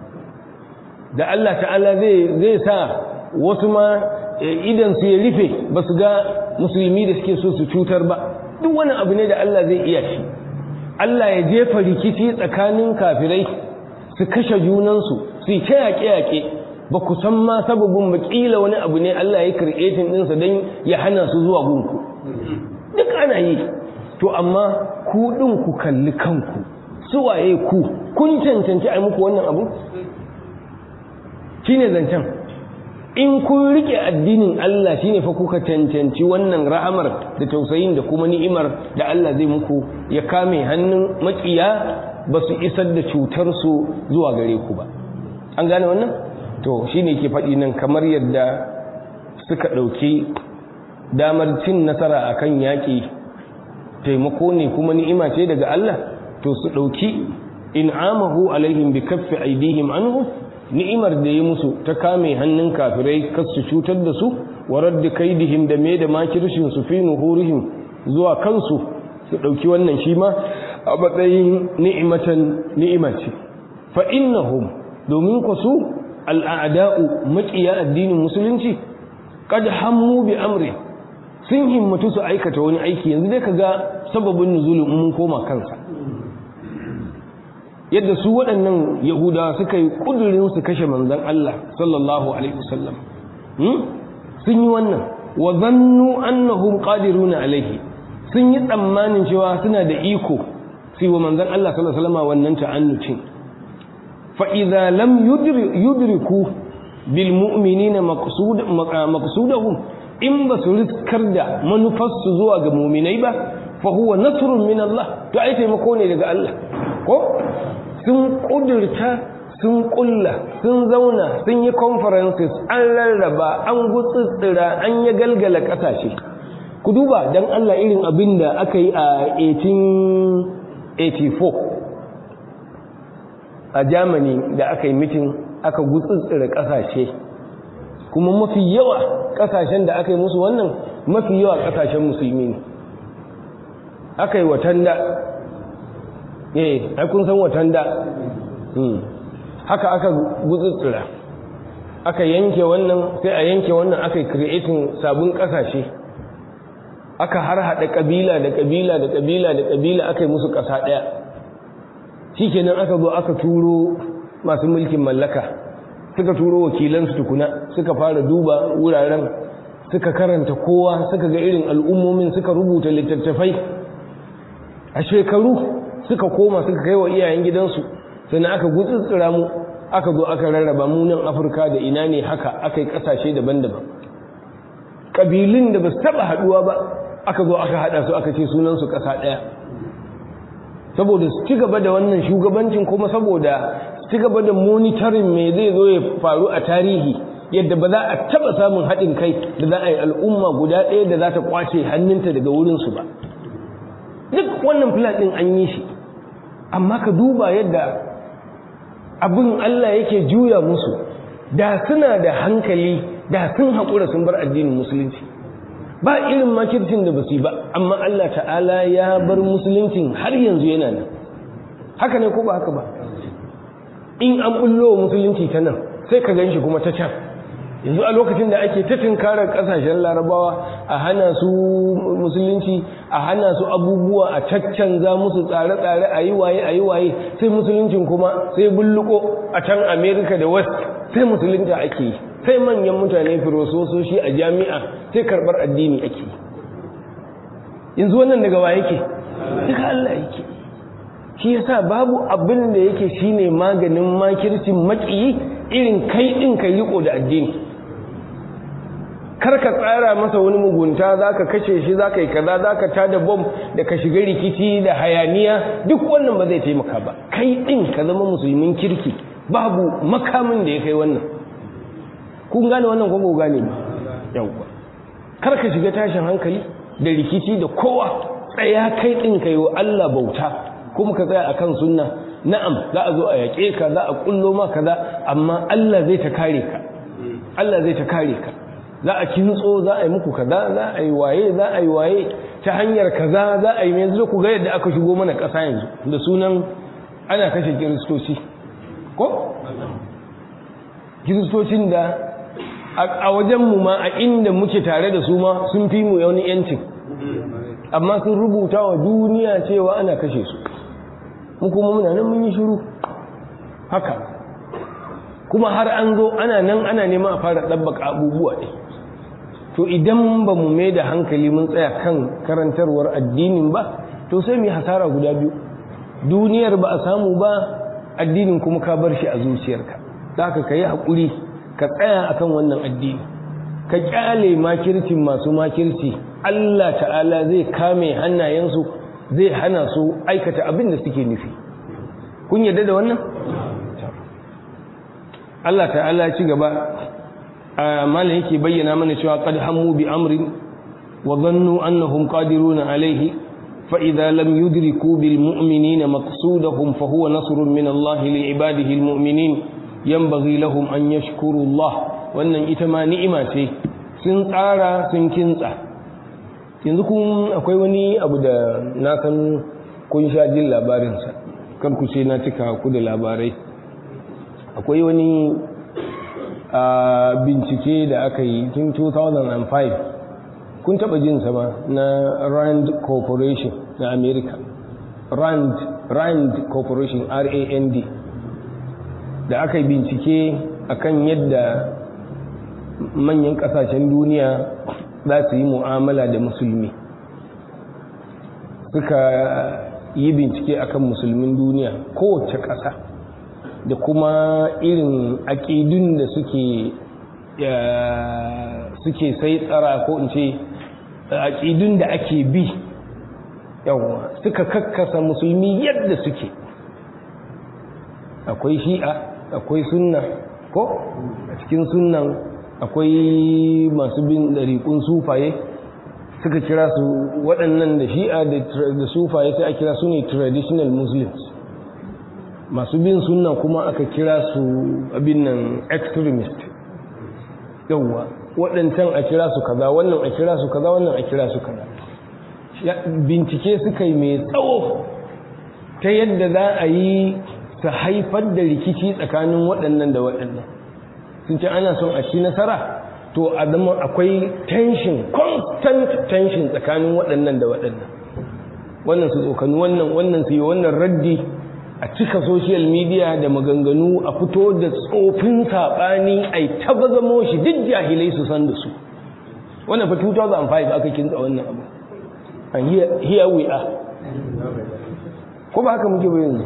da Allah ta'ala zai zai sa wasu ma idan su ya rufe ba su ga musulmi da suke so su cutar ba duk wani abu ne da Allah zai iya shi Allah ya jefa rikici tsakanin kafirai su kashe junansu su yi ta yaƙe-yaƙe ba ku san ma sababin bakila wani abu ne Allah ya kirketin ɗinsa don ya hana su zuwa gunku duk ana yi to amma ku ɗin ku kalli kanku suwaye ku kun cancanci a muku wannan abu shine zancen in kun rike addinin Allah shine fa kuka cancanci wannan rahamar da tausayin da kuma ni'imar da Allah zai muku ya kame hannun makiya ba su isar da cutar su zuwa gare ku ba an gane wannan to shine ke faɗi nan kamar yadda suka ɗauki damar cin nasara akan yaƙi taimako ne kuma ni'ima ce daga Allah to su ɗauki in'amahu alaihim bi kaffi aidihim anhu ni'imar da ya musu ta kame hannun kafirai kas su cutar da su wa radda kaidihim da me da makirshin su fi nuhurihim zuwa kansu su dauki wannan shi ma a matsayin ni'imatan ni'ima ce fa innahum domin ku su al'ada'u maqiya addinin musulunci qad hammu bi amri sun himmatu su aikata wani aiki yanzu dai kaga sababin nuzulin mun koma kansa yadda su waɗannan yahudawa suka yi ƙudurin su kashe manzan Allah sallallahu alaihi wasallam sun yi wannan wa zannu annahum qadiruna alaihi sun yi tsammanin cewa suna da iko sai wa manzan Allah sallallahu alaihi wasallam wannan ta'annucin fa idza lam yudriku bil mu'minina maqsud maqsudahum in ba su riskar da manufarsu zuwa ga mu'minai ba fa huwa nasrun min Allah to ai taimako ne daga Allah ko sun kudurta sun kulla sun zauna sun yi conferences an rarraba an gutsutsura an yi galgala kasashe ku duba don Allah irin abin da aka yi a 1884 a Germany da aka yi mitin aka gutsutsura kasashe kuma mafi yawa kasashen da aka yi musu wannan mafi yawa kasashen musulmi ne aka yi watanda eh ai kun san watan da haka aka gutsutsura aka yanke wannan sai a yanke wannan aka yi creating sabon kasashe aka har hada kabila da kabila da kabila da kabila aka yi musu kasa daya shikenan aka zo aka turo masu mulkin mallaka suka turo wakilansu tukuna suka fara duba wuraren suka karanta kowa suka ga irin al'ummomin suka rubuta littattafai a shekaru suka koma suka kai wa iyayen gidansu sannan aka gutsutsura mu aka zo aka rarraba mu nan afirka da ina ne haka aka yi ƙasashe daban-daban ƙabilun da ba su taɓa haɗuwa ba aka zo aka haɗa su aka ce sunansu ƙasa ɗaya saboda su ci gaba da wannan shugabancin kuma saboda su ci gaba da monitoring me zai zo ya faru a tarihi yadda ba za a taɓa samun haɗin kai da za a yi al'umma guda ɗaya da za ta kwace hannunta daga wurinsu ba duk wannan plan ɗin an yi shi amma ka duba yadda abin Allah yake juya musu da suna da hankali da sun haƙura sun bar addinin musulunci ba irin makircin da basu ba amma Allah ta'ala ya bar musuluncin har yanzu yana nan haka ne ko ba haka ba in an bullo musulunci ta nan sai ka gan shi kuma ta can yanzu a lokacin da ake ta tunkarar kasashen larabawa a hana su musulunci a hana su abubuwa a caccanza musu tsare-tsare a yi waye a yi waye sai musuluncin kuma sai bulluko a can america da west sai musulunta ake yi sai manyan mutane firosososhi a jami'a sai karbar addini ake yi yanzu wannan daga wa yake daga allah yake shi yasa babu abin da yake shine maganin makircin maƙiyi irin kai din kai riko da addini kar ka tsara masa wani mugunta za ka kashe shi za ka yi kaza za ka tada bom da ka shiga rikici da hayaniya duk wannan ba zai taimaka ba kai ɗin ka zama musulmin kirki babu makamin da ya kai wannan kun gane wannan ko gane ba yawwa kar ka shiga tashin hankali da rikici da kowa tsaya kai ɗin ka yi wa Allah bauta kuma ka tsaya akan sunna na'am za a zo a yaƙe ka za a kullo ma kaza amma Allah zai ta kare ka Allah zai ta kare ka za a kintso za a yi muku kaza za a yi waye za a yi waye ta hanyar kaza za a yi yanzu ku ga yadda aka shigo mana ƙasa yanzu da sunan ana kashe kiristoci ko kiristocin da a wajenmu ma a inda muke tare da su ma sun fi mu wani yancin amma sun rubuta wa duniya cewa ana kashe su mu kuma muna nan mun yi shiru haka kuma har an zo ana nan ana neman a fara ɗabbaka abubuwa ɗin to idan ba mu mai da hankali mun tsaya kan karantarwar addinin ba to sai mu yi hasara guda biyu duniyar ba a samu ba addinin kuma ka bar shi a zuciyarka da ka yi haƙuri ka tsaya akan wannan addini ka ƙyale makircin masu makirci Allah ta'ala zai kame hannayensu zai hana su aikata abin da suke nufi kun yarda da wannan Allah ta'ala ci gaba malam yake bayyana mana cewa qad hammu bi amrin wa dhannu annahum qadiruna alayhi fa idza lam yudriku bil mu'minina maqsudahum fa huwa nasrun min Allah li ibadihi al mu'minin yanbaghi lahum an yashkuru Allah wannan ita ma ni'ima ce sun tsara sun kintsa yanzu kun akwai wani abu da na san kun sha jin labarinsa kar ku ce na cika ku da labarai akwai wani a bincike da aka yi tun 2005 kun taba jin sama na rand corporation na america rand rand corporation rand da aka yi bincike akan yadda manyan kasashen duniya za su yi mu'amala da musulmi suka yi bincike akan musulmin duniya kowace ƙasa da kuma irin aƙidun da suke suke sai tsara ko in ce aƙidun da ake bi yawa suka kakkasa musulmi yadda suke akwai shi'a akwai sunna ko a cikin sunnan akwai masu bin ɗariƙun sufaye suka kira su waɗannan da shi'a da sufaye sai a kira su ne traditional muslims masu bin sunna kuma aka kira su abin nan extremist yauwa waɗancan a kira su kaza wannan a kira su kaza wannan a kira su kaza bincike suka yi mai tsawo ta yadda za a yi su haifar da rikici tsakanin waɗannan da waɗannan sun ce ana son a ci nasara to a zama akwai tension constant tension tsakanin waɗannan da waɗannan wannan su tsokani wannan wannan su yi wannan raddi a cika social media da maganganu a fito da tsofin saɓani a yi tabazamo shi duk jahilai su san da su wannan fa 2005 aka kinsa wannan abu and here we are ko ba haka muke bayan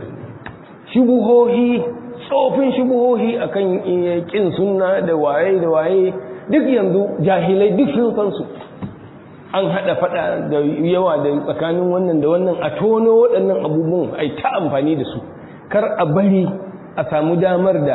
shubuhohi tsofin shubuhohi akan kin sunna da waye da waye duk yanzu jahilai duk sun san su an hada fada da yawa da tsakanin wannan da wannan a tono waɗannan abubuwan ai ta amfani da su kar a bari a samu damar da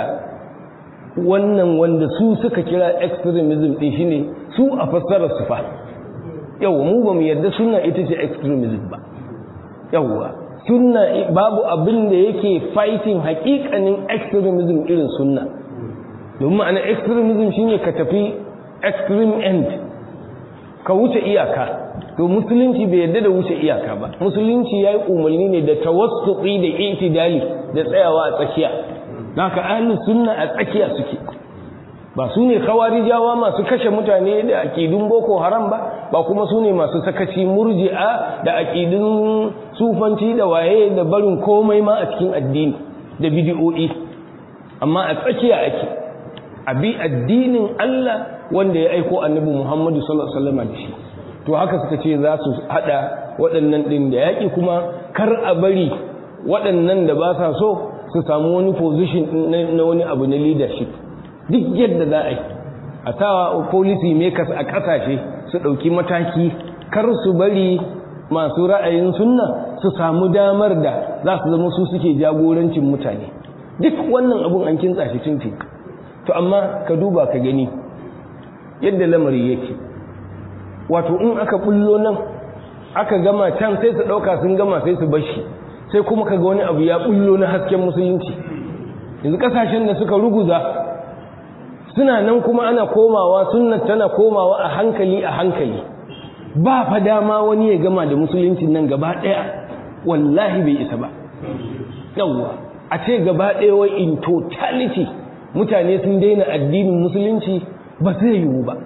wannan wanda su suka kira extremism din shine su a fassarar su fa yawa mu ba mu yarda sunna ita ce extremism ba yawa sunna babu abin da yake fighting hakikanin extremism irin sunna domin ma'ana extremism shine ka tafi extreme end ka wuce iyaka to musulunci bai yarda da wuce iyaka ba musulunci yayi umarni ne da tawassuti da itidali da tsayawa a tsakiya haka ahlus sunna a tsakiya suke ba su ne khawarijawa masu kashe mutane da aƙidun boko haram ba ba kuma su ne masu sakaci murji'a da aƙidun sufanci da waye da barin komai ma a cikin addini da bidiyo'i amma a tsakiya ake abi addinin Allah wanda ya aiko annabi Muhammadu sallallahu alaihi wasallam da shi to haka suka ce za su hada waɗannan din da yaƙi kuma kar a bari waɗannan da ba sa so su samu wani position na wani abu na leadership duk yadda za a yi a sawa policy makers a ƙasashe su ɗauki mataki kar su bari masu ra'ayin sunna su samu damar da za su zama su suke jagorancin mutane duk wannan abun an kintsa shi tunti to amma ka duba ka gani yadda lamari yake wato in aka bullo nan aka gama can sai su ɗauka sun gama sai su bashi sai kuma ka ga wani abu ya bullo na hasken musulunci yanzu ƙasashen da suka ruguza suna nan kuma ana komawa sunna tana komawa a hankali a hankali ba fa dama wani ya gama da musuluncin nan gaba ɗaya wallahi bai isa ba yawwa a ce gaba ɗaya wai in totality mutane sun daina addinin musulunci ba zai yiwu ba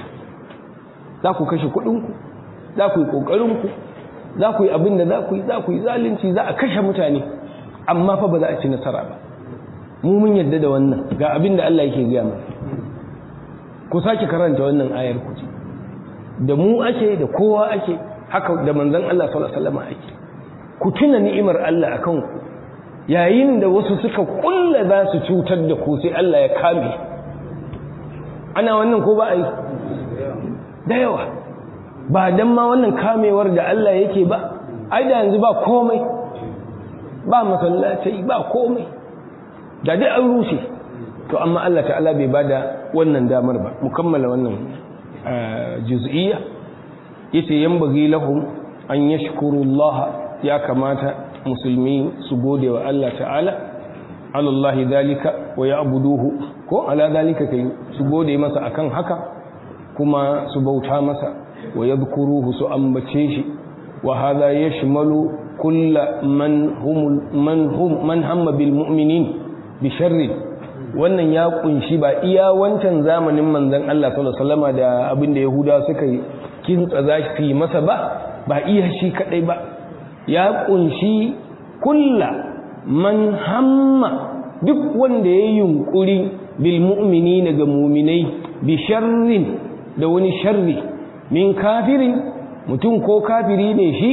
za ku kashe kuɗinku za ku yi ƙoƙarinku za ku yi abin da za ku yi za ku yi zalunci za a kashe mutane amma fa ba za a ci nasara ba mu mun yadda da wannan ga abin da Allah yake gaya mana ku sake karanta wannan ayar ku da mu ake da kowa ake haka da manzon Allah sallallahu alaihi wasallam ake ku tuna ni'imar Allah akan ku yayin da wasu suka kulla za su cutar da ku sai Allah ya kame ana wannan ko ba a yi da yawa ba dan ma wannan kamewar da Allah yake ba ai da yanzu ba komai ba masallatai ba komai da dai an rushe to amma Allah ta'ala bai bada wannan damar ba mu kammala wannan juz'iyya yace yanbaghi lahum an yashkuru Allah ya kamata musulmi su gode wa Allah ta'ala ala Allah dalika wa ya'buduhu ko ala dalika kai su gode masa akan haka kuma su bauta masa wa yadhkuruhu su ambace shi wa hadha yashmalu kull man hum man hum man hamma bil mu'minin bi sharri wannan ya kunshi ba iya wancan zamanin manzon Allah sallallahu alaihi wasallam da abin da yahuda suka yi kintsa za su yi masa ba ba iya shi kadai ba ya kunshi kulla man hamma duk wanda ya yunkuri bil mu'minina ga mu'minai bi sharrin da wani sharri min kafirin mutum ko kafiri ne shi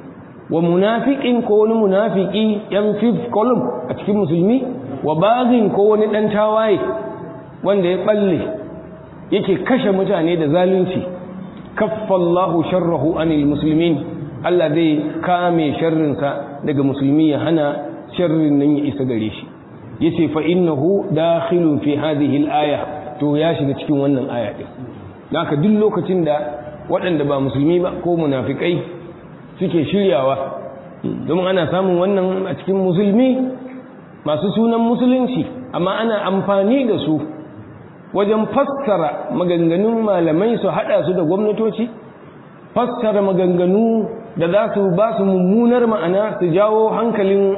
wa munafiqin ko wani munafiki yan fifth column a cikin musulmi wa bagin ko wani dan tawaye wanda ya balle yake kashe mutane da zalunci kaffallahu sharrahu anil muslimin Allah zai kame sharrinsa daga musulmi ya hana sharrin nan ya isa gare shi yace fa innahu dakhilun fi hadhihi al-aya to ya shiga cikin wannan aya din haka duk lokacin da waɗanda ba musulmi ba ko munafikai suke shiryawa domin ana samun wannan a cikin musulmi masu sunan musulunci amma ana amfani da su wajen fassara maganganun malamai su haɗa su da gwamnatoci fassara maganganu da za su ba su mummunar ma'ana su jawo hankalin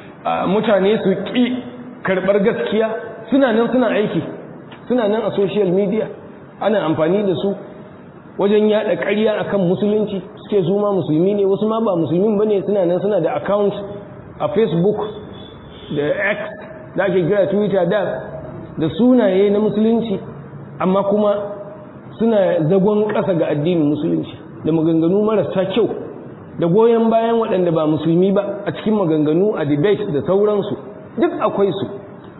mutane su ƙi karɓar gaskiya suna nan suna aiki suna nan a social media ana amfani da su wajen yada ƙarya akan musulunci suke su ma musulmi ne wasu ma ba musulmin bane suna nan suna da account a facebook da x da ake kira twitter da da sunaye na musulunci amma kuma suna zagon ƙasa ga addinin musulunci da maganganu marasa kyau da goyon bayan waɗanda ba musulmi ba a cikin maganganu a debate da sauransu duk akwai su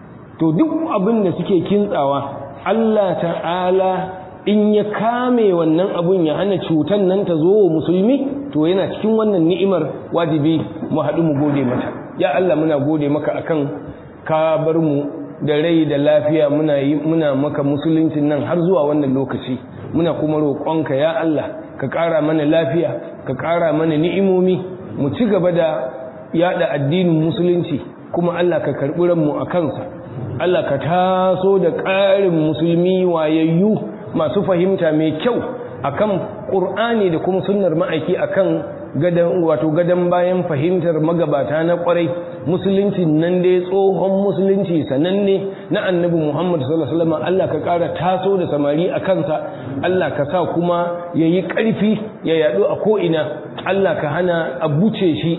to duk abin da suke kintsawa Allah ta'ala in ya kame wannan abun ya hana cutan nan ta zo wa musulmi to yana cikin wannan ni'imar wajibi mu haɗu mu gode mata ya Allah muna gode maka akan ka bar mu da rai da lafiya muna yi muna maka musuluncin nan har zuwa wannan lokaci muna kuma roƙonka ya Allah ka ƙara mana lafiya ka ƙara mana ni'imomi mu ci gaba da yada addinin musulunci kuma Allah ka karɓi ranmu a kansa Allah ka taso da ƙarin musulmi wayayyu masu fahimta mai kyau akan Qur'ani da kuma sunnar ma'aiki akan gadan wato gadan bayan fahimtar magabata na kwarai musulunci nan dai tsohon musulunci sananne na annabi Muhammad sallallahu alaihi wasallam Allah ka ƙara taso da samari a kansa Allah ka sa kuma yayi ƙarfi ya yadu a ko ina Allah ka hana a buce shi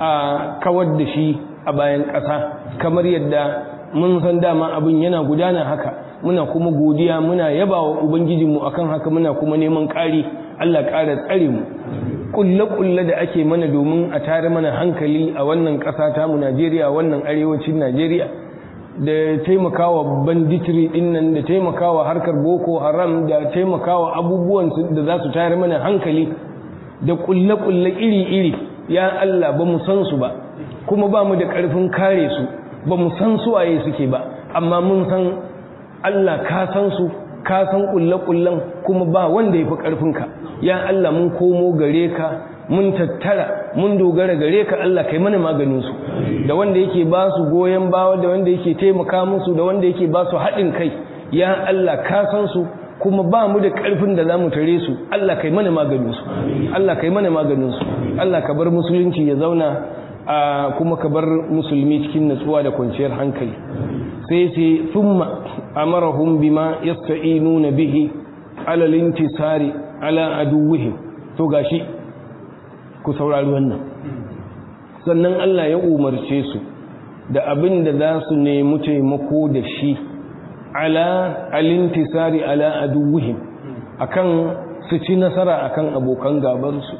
a kawar da shi a bayan ƙasa kamar yadda mun san dama abin yana gudana haka muna kuma godiya muna yaba wa ubangijinmu akan haka muna kuma neman ƙari Allah ƙara tsare mu kulle-kulle da ake mana domin a tare mana hankali a wannan ƙasa tamu Najeriya wannan arewacin Najeriya da taimakawa banditiri dinnan da taimakawa harkar boko haram da taimakawa abubuwan da za su tare mana hankali da kulle-kulle iri-iri ya Allah ba mu san su ba kuma ba mu da ƙarfin kare su ba mu san su waye suke ba amma mun san Allah ka san su ka san kulle-kullen kuma ba wanda ya fi ƙarfinka ya Allah mun komo gare ka mun tattara mun dogara gare ka Allah kai mana maganin su da wanda yake ba su goyon bawa da wanda yake taimaka musu da wanda yake ba su haɗin kai ya Allah ka san su kuma ba mu da ƙarfin da za mu tare su Allah kai mana maganin su Allah kai mana maganin su Allah ka bar musulunci ya zauna kuma ka bar musulmi cikin natsuwa da kwanciyar hankali sai ce thumma amarahum bima yasta'inuna bihi ala lintisari ala aduwwihim to gashi ku saurari wannan sannan Allah ya umarce su da abin da za su nemi taimako da shi ala alintisari ala aduwwihim akan su ci nasara akan abokan gabansu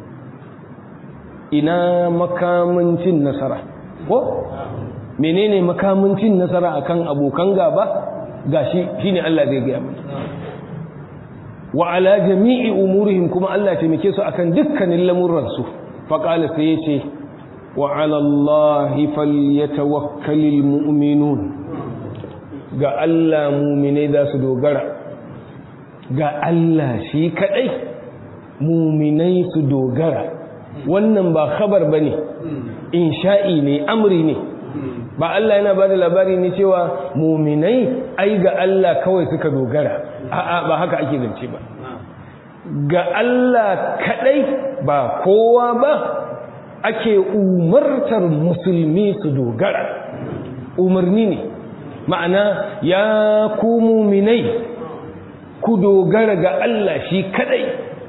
ina makamancin nasara ko menene makamancin nasara akan abokan gaba gashi shine Allah zai gaya mana wa ala jami'i umurihim kuma Allah taimake su akan dukkanin lamuransu faqala sai yace wa ala Allah falyatawakkalul mu'minun ga Allah mu'mine za su dogara ga Allah shi kadai mu'minai su dogara wannan ba khabar bane insha'i ne amri ne ba Allah yana ba da labari ne cewa muminai ai ga Allah kawai suka dogara a'a ba haka ake zance ba ga Allah kadai ba kowa ba ake umartar musulmi su dogara umarni ne ma'ana ya ku muminai ku dogara ga Allah shi kadai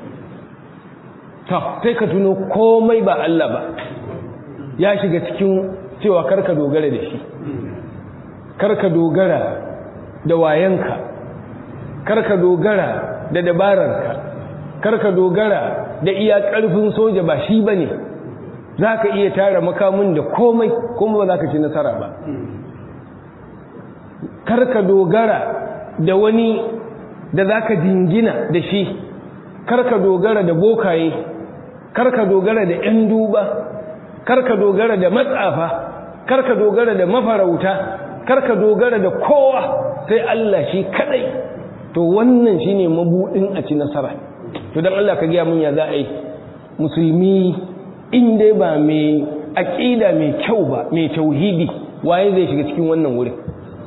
ta sai ka tuno komai ba Allah ba ya shiga cikin cewa karka dogara da shi karka dogara da wayanka karka dogara da dabararka karka dogara da iya karfin soja ba shi bane zaka iya tara makamin da komai kuma ba zaka ci nasara ba karka dogara da wani da zaka jingina da shi karka dogara da bokaye karka dogara da 'yan duba karka dogara da matsafa karka dogara da mafarauta karka dogara da kowa sai Allah shi kadai to wannan shine mabudin a ci nasara to dan Allah ka gaya mun ya za a yi musulmi in dai ba mai aqida mai kyau ba mai tauhidi waye zai shiga cikin wannan wurin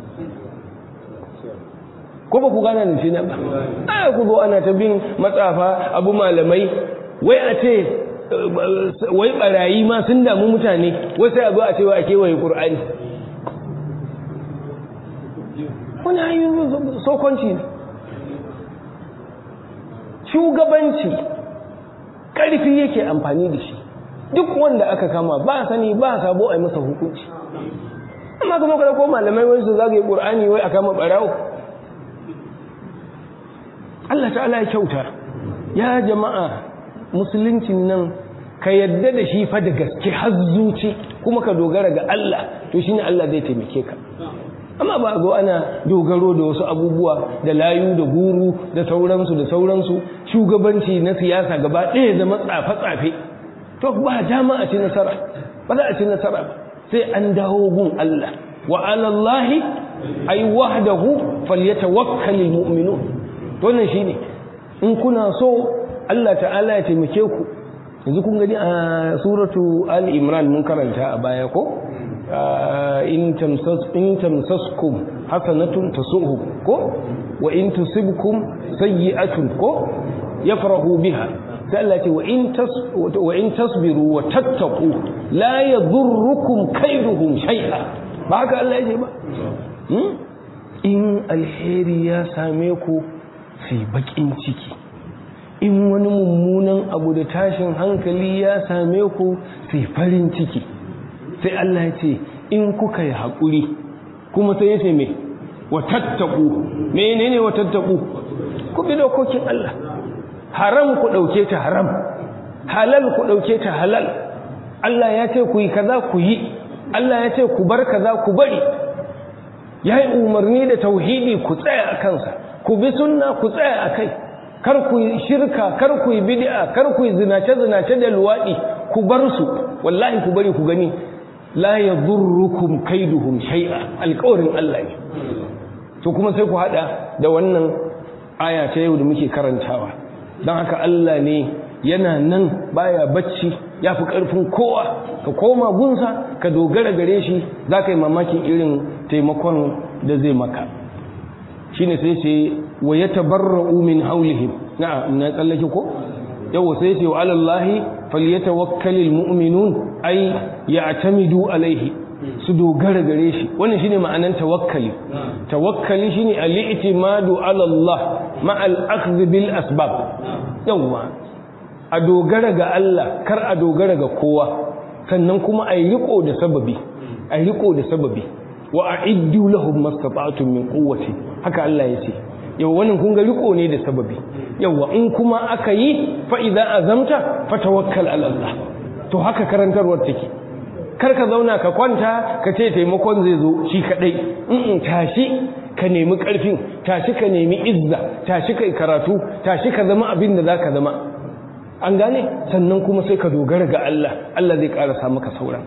ko ba ku gana da shi na ba a ku zo ana ta bin matsafa abu malamai wai a ce wai barayi ma sun damu mutane wai sai a zo a cewa a kewaye ƙur'ani wani hanyoyin sokonci ne shugabanci ƙarfi yake amfani da shi duk wanda aka kama ba sani ba sabo a yi masa hukunci amma kuma kada ko malamai wani su zagaye ƙur'ani wai a kama ɓarawo Allah ta'ala ya kyauta ya jama'a musuluncin nan ka yadda da shi fa da gaske har zuci kuma ka dogara ga Allah to shine Allah zai taimake ka amma ba zo ana dogaro da wasu abubuwa da layu da guru da sauransu da sauransu shugabanci na siyasa gaba ɗaya zama tsafe-tsafe to ba dama a ci nasara ba za a ci nasara ba sai an dawo gun Allah wa alallahi ay wahdahu falyatawakkalul mu'minun to nan shine in kuna so Allah ta'ala ya taimake ku yanzu kun gani a suratu ali imran mun karanta a baya ko in tamsas in tamsaskum hasanatun tasuhum ko wa in tusibkum sayyi'atun ko yafrahu biha sai Allah ce wa in tas wa in tasbiru wa tattaqu la yadurrukum kaiduhum shay'a ba haka Allah yake ba in alheri ya same ku sai bakin ciki in wani mummunan abu da tashin hankali ya same ku sai farin ciki sai Allah ya ce in kuka yi haƙuri kuma sai ya ce me wa tattaku menene wa tattaku ku bi dokokin Allah haram ku ɗauke ta haram halal ku ɗauke ta halal Allah ya ce ku yi kaza ku yi Allah ya ce ku bar kaza ku bari ya yi umarni da tauhidi ku tsaya a kansa ku bi sunna ku tsaya a kai kar ku yi shirka kar ku yi bid'a kar ku yi zinace-zinace da luwaɗi ku bar su wallahi ku bari ku gani la yadurrukum kaiduhum shay'a alƙawarin Allah ne to kuma sai ku hada da wannan aya ta yau da muke karantawa don haka Allah ne yana nan baya bacci ya fi ƙarfin kowa ka koma gunsa ka dogara gare shi za ka yi mamakin irin taimakon da zai maka shi ne sai ce wa ya tabarra'u min haulihim na na tsallake ko yau sai ce wa alallahi falyatawakkalul mu'minun ay ya'tamidu alaihi su dogara gare shi wannan shine ma'anan tawakkali tawakkali shine al-i'timadu ala Allah ma al-akhdh bil asbab yawa a dogara ga Allah kar a dogara ga kowa sannan kuma a riko da sababi a riko da sababi wa a'iddu lahum mastata'tum min quwwati haka Allah yace yau wannan kun ga riko ne da sababi yawa in kuma aka yi fa idza azamta fatawakkal ala Allah to haka karantarwar take kar ka zauna ka kwanta ka ce taimakon zai zo shi kadai in tashi ka nemi karfin tashi ka nemi izza tashi kai karatu tashi ka zama abin da zaka zama an gane sannan kuma sai ka dogara ga Allah Allah zai karasa maka sauran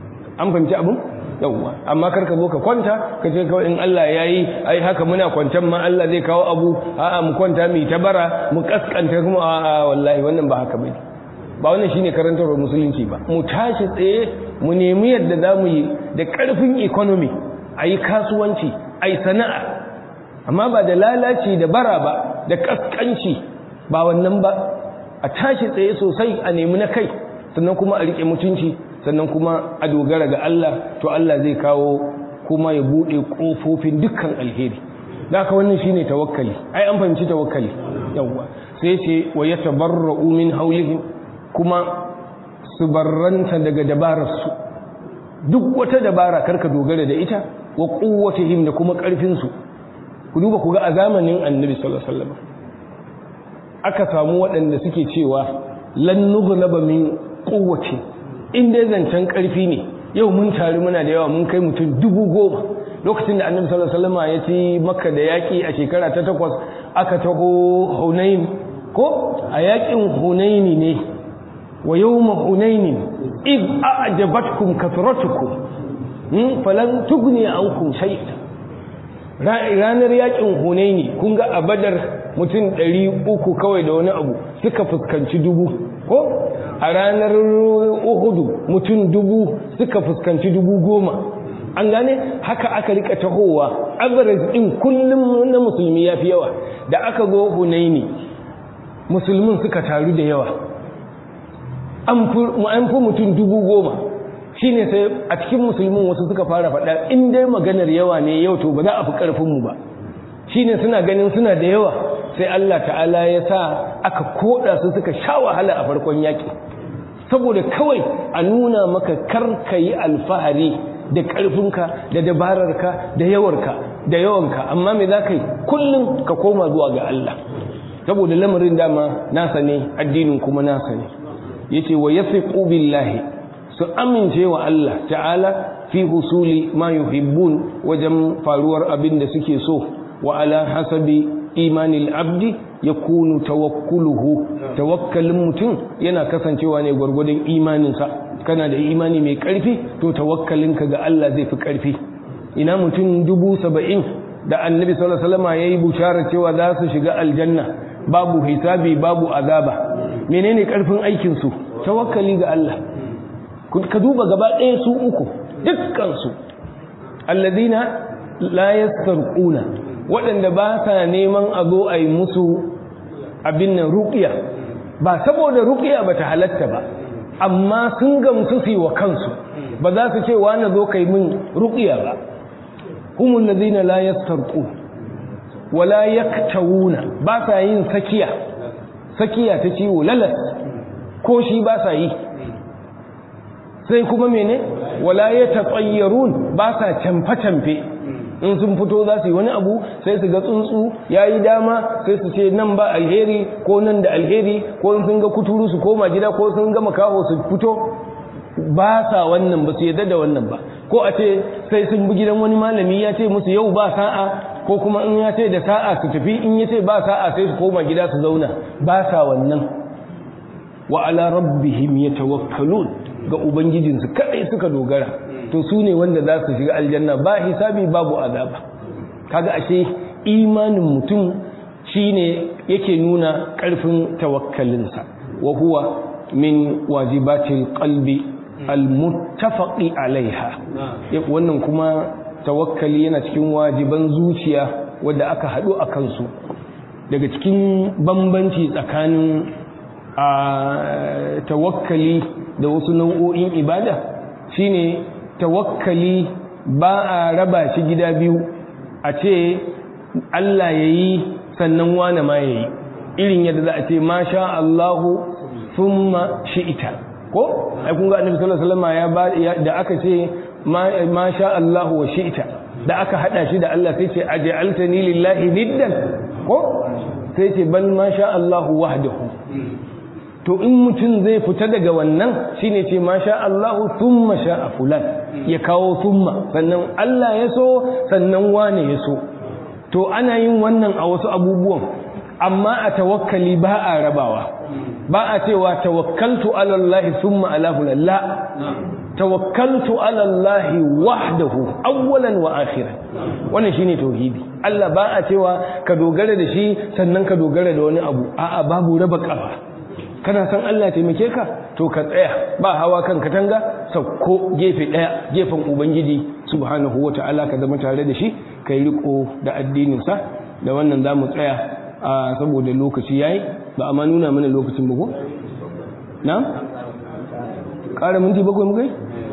an fahimci abin yawwa amma kar ka zo ka kwanta ka ce kawai in Allah ya yi ai haka muna kwancan ma Allah zai kawo abu a'a mu kwanta mu ta bara mu kaskanta kuma a'a wallahi wannan ba haka bane ba wannan shine karantarwar musulunci ba mu tashi tsaye mu nemi yadda za mu yi da karfin economy a yi kasuwanci a yi sana'a amma ba da lalaci da bara ba da kaskanci ba wannan ba a tashi tsaye sosai a nemi na kai sannan kuma a rike mutunci sannan kuma a dogara ga Allah to Allah zai kawo kuma ya bude kofofin dukkan alheri da haka wannan shine tawakkali ai an fahimci tawakkali yawa sai ce wa yatabarra'u min hawlihim kuma su barranta daga dabararsu duk wata dabara karka dogara da ita wa quwwatihim da kuma karfin su ku duba ku ga a zamanin Annabi sallallahu alaihi wasallam aka samu waɗanda suke cewa lan nughlaba min quwwati in dai zancen karfi ne yau mun tare muna da yawa mun kai mutum dubu goma lokacin da annabi sallallahu alaihi wasallam ya ci makka da yaki a shekara ta takwas aka taho hunain ko a yakin hunaini ne wa yawma hunain id a'jabatkum kathratukum falan tughni ankum shay'an ranar yakin hunaini kun ga a badar mutum ɗari uku kawai da wani abu suka fuskanci dubu ko a ranar uhudu mutum dubu suka fuskanci dubu goma an gane haka aka rika tahowa average din kullum na musulmi ya fi yawa da aka zo hunaini musulmin suka taru da yawa an fi mutum dubu goma shine sai a cikin musulmin wasu suka fara faɗa in dai maganar yawa ne yau to ba za a fi ƙarfinmu ba shine suna ganin suna da yawa sai Allah ta'ala ya sa aka koda su suka sha wahala a farkon yaƙi saboda kawai a nuna maka kar ka yi alfahari da ƙarfinka da dabararka da yawarka da yawanka amma me za ka yi kullum ka koma zuwa ga Allah saboda lamarin dama nasa ne addinin kuma nasa ne yace wa yasiqu billahi su amince wa Allah ta'ala fi husuli ma yuhibbun wajen faruwar abin da suke so wa ala hasabi imanil abdi yakunu tawakkuluhu tawakkalin mutum yana kasancewa ne gwargwadon imaninsa kana da imani mai karfi to tawakkalinka ga Allah zai fi karfi ina mutum dubu saba'in da annabi sallallahu alaihi wasallam yayi bushara cewa za su shiga aljanna babu hisabi babu azaba menene karfin aikin su tawakkali ga Allah ka duba gaba ɗaya su uku dukkansu alladina la yastarquna waɗanda ba sa neman a zo a yi musu abin nan ruƙiya ba saboda ruƙiya ba ta halatta ba amma sun gamsu su yi wa kansu ba za su ce wani zo kai min ruƙiya ba humul ladina la yastarqu wala yaktawuna ba sa yin sakiya sakiya ta ciwo lalas ko shi ba sa yi sai kuma mene wala ya taƙayyarun ba sa camfe-camfe in sun fito za su yi wani abu sai su ga tsuntsu ya yi dama sai su ce nan ba alheri ko nan da alheri ko in sun ga kuturu su koma gida ko sun ga makaho su fito ba sa wannan ba su yadda da wannan ba ko a ce sai sun bi gidan wani malami ya ce musu yau ba sa'a ko kuma in ya ce da sa'a su tafi in ya ce ba sa'a sai su koma gida su zauna ba sa wannan wa ala rabbihim yatawakkalun ga ubangijinsu kadai suka dogara to su ne wanda za su shiga aljanna ba hisabi babu azaba kaga ashe imanin mutum shine yake nuna karfin tawakkalinsa wa huwa min wajibatil qalbi almuttafaqi alaiha wannan kuma tawakkali yana cikin wajiban zuciya wadda aka haɗu a kansu daga cikin bambanci tsakanin a tawakkali da wasu nau'o'in ibada shine tawakkali ba a raba shi gida biyu a ce Allah ya yi sannan wane ma ya yi irin yadda za a ce ma sha Allahu thumma shi'ita ko ai kun ga annabi sallallahu alaihi wasallam ya da aka ce ma sha Allahu wa shi'ita da aka hada shi da Allah sai ce aj'altani lillahi niddan ko sai ce bal ma sha Allahu wahdahu to in mutum zai fita daga wannan shine ce ma sha Allahu thumma sha fulan ya kawo thumma sannan Allah ya so sannan wane ya so to ana yin wannan a wasu abubuwan amma a tawakkali ba a rabawa ba a cewa tawakkaltu ala Allah thumma ala fulan la tawakkaltu ala Allah wahdahu awwalan wa akhiran wannan shine tauhidi Allah ba a cewa ka dogara da shi sannan ka dogara da wani abu a'a babu raba kafa kana san Allah taimake ka to ka tsaya ba hawa kan katanga sauko gefe daya gefen ubangiji subhanahu wata'ala ka zama tare da shi kai riko da addinin sa da wannan zamu tsaya a saboda lokaci yayi ba amma nuna mana lokacin ba ko na ƙara minti bakwai mu kai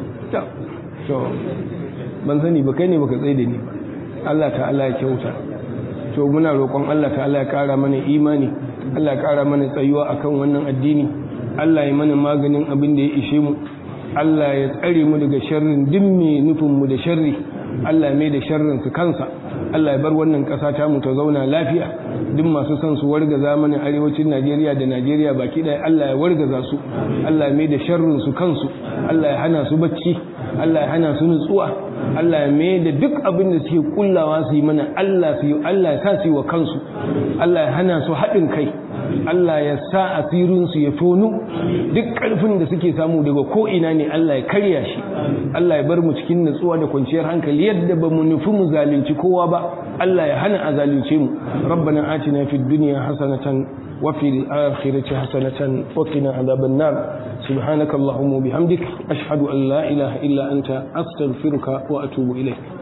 to ban sani ba kai ne baka tsaye da ni ba Allah ta'ala ya kyauta to muna roƙon Allah ta'ala ya ƙara mana imani Allah ya ƙara mana tsayuwa akan wannan addini Allah ya mana maganin abin da ya ishe mu Allah ya tsare mu daga sharrin duk mai nufin mu da sharri Allah mai da sharrin su kansa Allah ya bar wannan ƙasa ta mu ta zauna lafiya duk masu son su wargaza mana arewacin Najeriya da Najeriya baki ɗaya Allah ya wargaza su Allah ya mai da sharrin su kansu Allah ya hana su bacci Allah ya hana su nutsuwa Allah ya mai da duk abin da suke kullawa su yi mana Allah su yi Allah ya sa su yi wa kansu Allah ya hana su haɗin kai Allah ya sa asirinsu ya tonu duk ƙarfin da suke samu daga ko'ina ne Allah ya karya shi Allah ya bar mu cikin natsuwa da kwanciyar hankali yadda ba mu nufi mu zalunci kowa ba Allah ya hana a zalunce mu rabbana atina fid dunya hasanatan wa fil akhirati hasanatan wa qina adhaban nar subhanaka allahumma bihamdik ashhadu an la ilaha illa anta astaghfiruka wa atubu ilayk